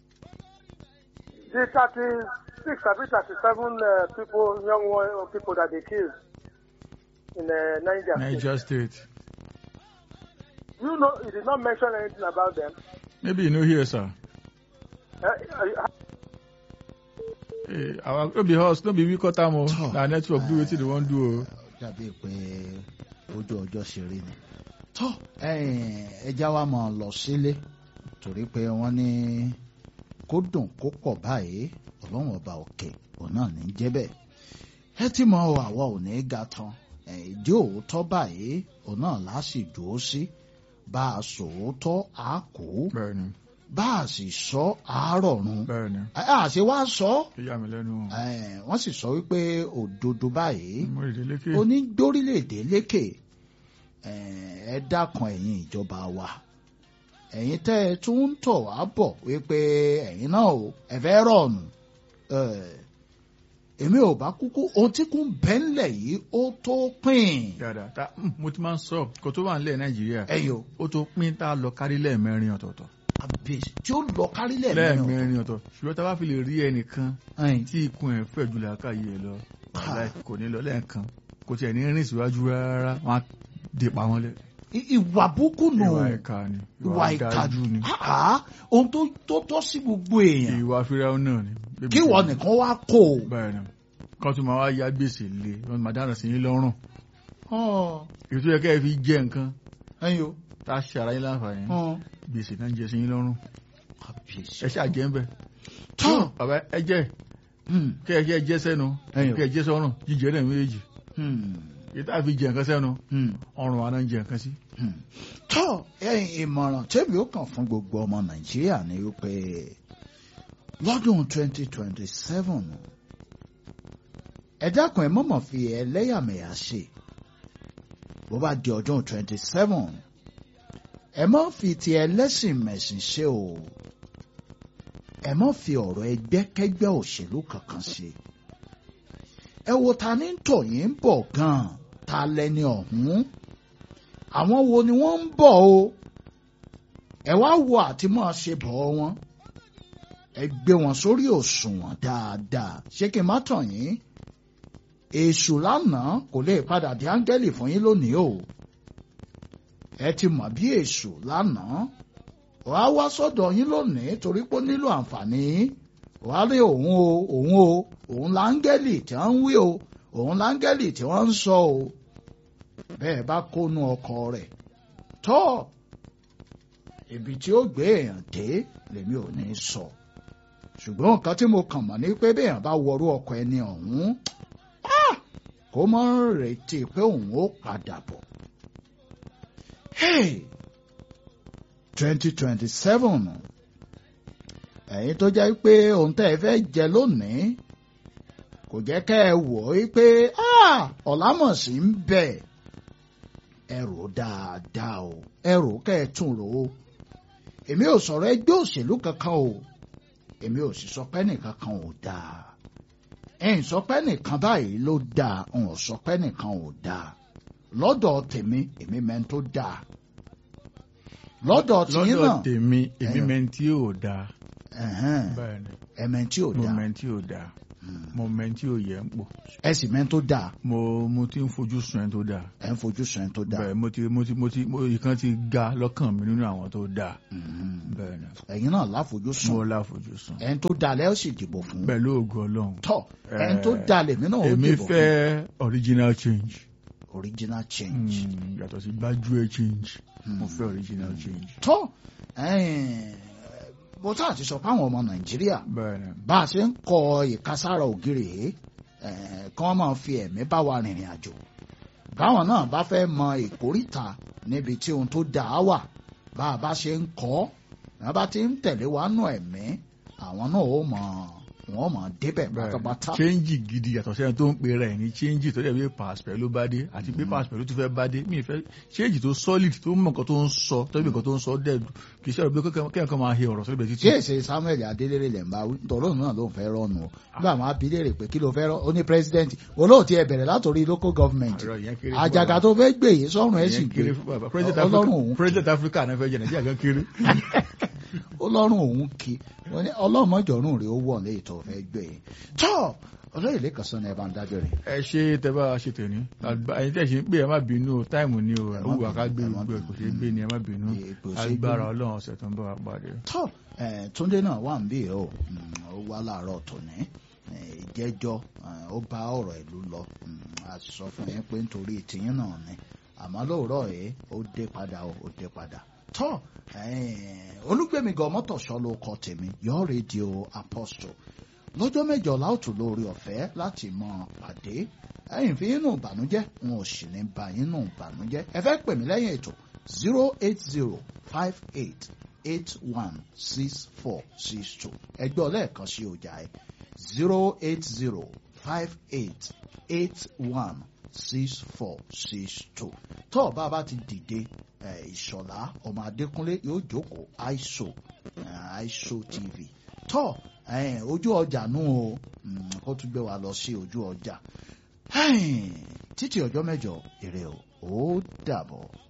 the thirty-six abi thirty-seven uh, people young one uh, people that they killed in uh, Niger State. niger state You know, he did not mention anything about them. maybe you no hear sir Uh, uh, Eh, our no be us no be we cut am o Tọ́. na network do wetin dey wan do o. dàbí pé ojú ọjọ́ ṣe rí ni. tọ́ ẹja wa máa lọ sílé torí pé wọ́n ní kó dùn kó pọ̀ báyìí ọlọ́run ọba òkè òun náà ní jẹ́ bẹ́ẹ̀. ẹ ti mọ àwa ò ní ga tán Eh, ìdí òótọ́ báyìí òun náà láṣì dúró sí bá a sòótọ́ a kú bẹ́ẹ̀ni bá a sì sọ àárọ̀run bẹ́ẹ̀ni àṣẹ wa sọ ó yà mí lẹ́nu o. Eh, wọ́n sì sọ wípé òdodo báyìí mo rèé lékè. onídórílẹ̀-èdè lékè eh, ẹ dákan ẹ̀yin ìjọba wa ẹ̀yin tẹ́ ẹ tún ń tọ̀ wá bọ̀ wípé ẹ̀yin náà o ẹ fẹ́ rọ̀nù Eh, èmi ò bá kúkú ohun tí kún bẹ́ńlẹ̀ yìí ó tó pín dáadáa ta mm, mo ti máa ń sọ kó tó wà nílẹ̀ nàìjíríà ẹ̀yọ ó tó pín tá a lọ kárí lẹ́ẹ̀mẹrin ọ̀tọ̀ọ̀tọ̀ àbèsì tí ó lọ kárílẹ̀ mẹ́rin lẹ́ẹ̀mẹrin ọ̀tọ̀ ṣùgbọ́n tá a bá fi lè rí ẹnìkan ọ̀tọ̀. tí ikùn ẹ̀ fẹ̀ jù làákàyè ẹ̀ lọ wàláhì kò ní lọ lẹ́ẹ̀kan kò tiẹ̀ ní rìn síwájú rárá wọn á dè pa wọn lẹ. I- ìwà búkú nù ìwà ìka ni ìwà ìka ọ̀dájú ni Ah, ohun tó tó tọ́ sí gbogbo èèyàn ìwà fíráwọ́ náà ni. kí wọ́n nìkan wá kó o. báyìí ni kan tó máa wá ya gbèsè lé wọn máa dáná sí yín lọ́rùn Hàn, èyí tó yẹ kẹ́ ẹ fi jẹ nǹkan ẹ̀yin o. tá a ṣe ara yín láǹfààní Hàn, gbèsè náà ń jẹ sí yín lọ́rùn àbèsì. ẹ ṣáà jẹ́ ń bẹ̀. Tọ́. bàbá ẹ jẹ́ Hmm, kẹ́ ẹ kẹ́ ẹ jẹ́ sẹ́nu Ẹyọ. kẹ́ ẹ jẹ́ sọ́rùn jíjẹ náà méjèèjì hmm, èyí tá a fi jẹ nǹkan sẹ́nu hmm, ọrùn wa náà ń jẹ nǹkan sí. hmm. Tọ́ ẹ̀yin ìmọ̀ràn tẹ́bi ó kàn fún gbogbo ọmọ Nàìjíríà ni wípé lọ́dún 2027 ẹ dákun ẹ mọ̀mọ̀ fi ẹlẹ́yàmẹ̀yà ṣe bó bá di ọdún 27 ẹ má fi ti ẹlẹ́sìn mẹ̀sìn ṣe o ẹ má fi ọ̀rọ̀ ẹgbẹ́kẹ́gbẹ́ òṣèlú kankan ṣe ẹ wo ta ní tọ̀ yín ń bọ̀ gan-an ta lẹni ọ̀hún àwọn wo ni wọ́n ń bọ̀ o ẹ wá wo àti máa ṣe bọ̀ wọn ẹ gbé wọn sórí òṣùwọ̀n dáadáa ṣé kí n má tàn yín èṣù lánàá kò lè padà di áńgẹ́lì fún yín lónìí o ẹ ti mọ̀ bí èṣù lánàá wàá wá sọ́dọ̀ yín lónìí torí pé ó nílò àǹfààní wàá rí òun o òun o òun láńgẹ́lì tí wọ́n ń wí o òun láńgẹ́lì tí wọ́n ń sọ o bẹ́ẹ̀ bá kónú ọkọ rẹ̀ tọ́ ibi tí ó gbé èèyàn dé lèmi ò ní sọ ṣùgbọ́n nǹkan tí mo kàn mọ̀ ní pé béèyàn bá wọrú ọkọ ẹni ọ̀hún ah, kó mọ́ retí pé òun ó padà bọ̀. Hey! 2027 ẹ̀yin tó jẹ́ pé ohun tẹ́ ẹ fẹ́ jẹ lónìí kò jẹ́ kẹ́ ẹ wò ó pé ah, ọ̀làmọ̀sí ń bẹ̀ ẹ rò dáadáa o ẹ rò kẹ́ ẹ tún rò ó èmi ò sọ̀rọ̀ ẹgbẹ́ òṣèlú kankan o èmi ò sì sọ pé nìkan kan ò dáa ẹ̀yin sọ pé nìkan báyìí ló dáa n ò sọ pé nìkan ò dáa lọ́dọ̀ tèmi èmi mẹ́ni tó dáa lọ́dọ̀ tìyín náà lọ́dọ̀ tèmi èmi Ẹ̀yọ̀. mẹ́ntì ò dáa ẹ̀hẹ́n, bẹ́ẹ̀ ni ẹ̀mẹ́ tí ò mo dáa mẹ́ntì ò dáa mo mẹ́ntì ò yẹ ń pò ẹ sì mẹ́ tó dáa mo mo ti ń fojú sun ẹ tó dáa ẹ̀ ń fojú sùn ẹ̀ tó dáa bẹ́ẹ̀ mo ti mo ti mo ti mo ìkan ti ga lọ́kàn mi nínú àwọn tó dáa Mhm. bẹ́ẹ̀ ni ẹ̀yin náà láfojú sùn mo láfojú sun ẹ̀ ń tó dáa lẹ́ ó sì dìbò fún pẹ̀lú ògo Ọlọ́run tọ́ ẹ̀ ń tó Eh, dáa lèmi náà ó èmi dìbò fún fẹ́ original change original change Mm, yàtọ̀ sí gbájúẹ̀ change mo fẹ́ original change tọ́ ẹ̀ẹ́n, bó tá àti sọ fáwọn ọmọ nàìjíríà bẹ́ẹ̀ ni bá a ṣe ń kọ ìkására ògiri yìí ẹ̀ẹ́n, kí wọ́n máa fi ẹ̀mí bá wa rìnrìn àjò báwọn náà bá fẹ́ mọ ìkórìtà níbi tí ohun tó dáa wà bá a bá ṣe ń kọ́ wọn bá ti ń tẹ̀lé wa nù ẹ̀mí àwọn náà ó mọ wọn mọ débẹ̀ pátápátá change gidi yàtọ̀ sẹ́yìn tó ń pe rẹ̀ ní change tó dẹ̀ bí pàṣẹ ló bá dé àti pé pàṣẹ ló tún fẹ́ bá dé mi ì fẹ́ change tó solid tó mọ̀ nǹkan tó ń sọ tó bí nǹkan tó ń sọ dẹ̀ kì í ṣe ọ̀rọ̀ pé kéèyàn kan máa he ọ̀rọ̀ sọ́dọ̀ tí títí. èsè samuel adélèrè lè ń bá wí tọ́lọ́ náà ló ń fẹ́ rọ́ọ̀nù o nígbà máa bi léèrè pé kí ló fẹ́ rọ́ ó ní president olóòtú ẹ bẹ̀rẹ̀ látòrí local government Ọ̀rọ̀ yẹn kéré fún àjàgà bàbá. tó fẹ́ gbé yìí sọ́run ẹ̀ sì Ìyẹn gbé kéré fún bàbá. President ọlọ́run Africa- òun president africa náà fẹ́ jẹ nàìjíríà gan kéré. ọlọ́run òun kí wọ́n ní ọlọ́mọjọ́rùn rẹ̀ ó wọ̀ léyìí tó fẹ́ gbé yìí tọ́ olóyè lẹ́kàn sọ ní ẹ bá ń dájọ́ rẹ̀ ẹ ṣe tẹ bá ṣe tèmi ẹyin tẹ ṣe ń pè ẹ má bínú o táìmù ni o Ẹ ẹ má wù wá ká gbé bínú, ẹ má gbogbo ẹ kò ṣeé gbé ni ẹ má bínú Kò ṣeé agbára gbé. ọlọ́run ọ̀sẹ̀ tó ń bọ̀ wá pàdé. tọ́ ẹ̀, túndé náà wà ń bí o Mm, ó wá láàárọ̀ tòní ẹ̀, ìjẹ́jọ́ ẹ̀, ó bá ọ̀rọ̀ ìlú lọ Mm, a sì sọ fún yín pé nítorí tìyín náà ni àmọ́ lóòrọ̀ yìí ó dé padà o, ó dé padà tọ́ ẹ̀, olúgbẹ̀mí gan mọ́tòṣọ́ ló kọ tèmi yọ rédíò apostle lọ́jọ́ mẹ́jọ láòtú lórí ọ̀fẹ́ láti mọ pàdé ẹ̀yìn fi inú ìbànújẹ́ n ò sì ní ba inú ìbànújẹ́ ẹ fẹ́ pè mí lẹ́yìn ètò zero eight zero five eight eight one six four six two ẹgbẹ́ ọlẹ́ẹ̀kan sí ọjà ẹ zero eight zero five eight eight one six four six two tó o bá bá ti dìde ẹ, ìṣọ̀lá ọmọ adékúnlé yóò jókòó àìsò àìsò tv tó ẹ, ojú ọjà nù o Mm, kó tún gbé wa lọ sí ojú ọjà títí ọjọ́ mẹ́jọ èrè o ó dàbọ̀.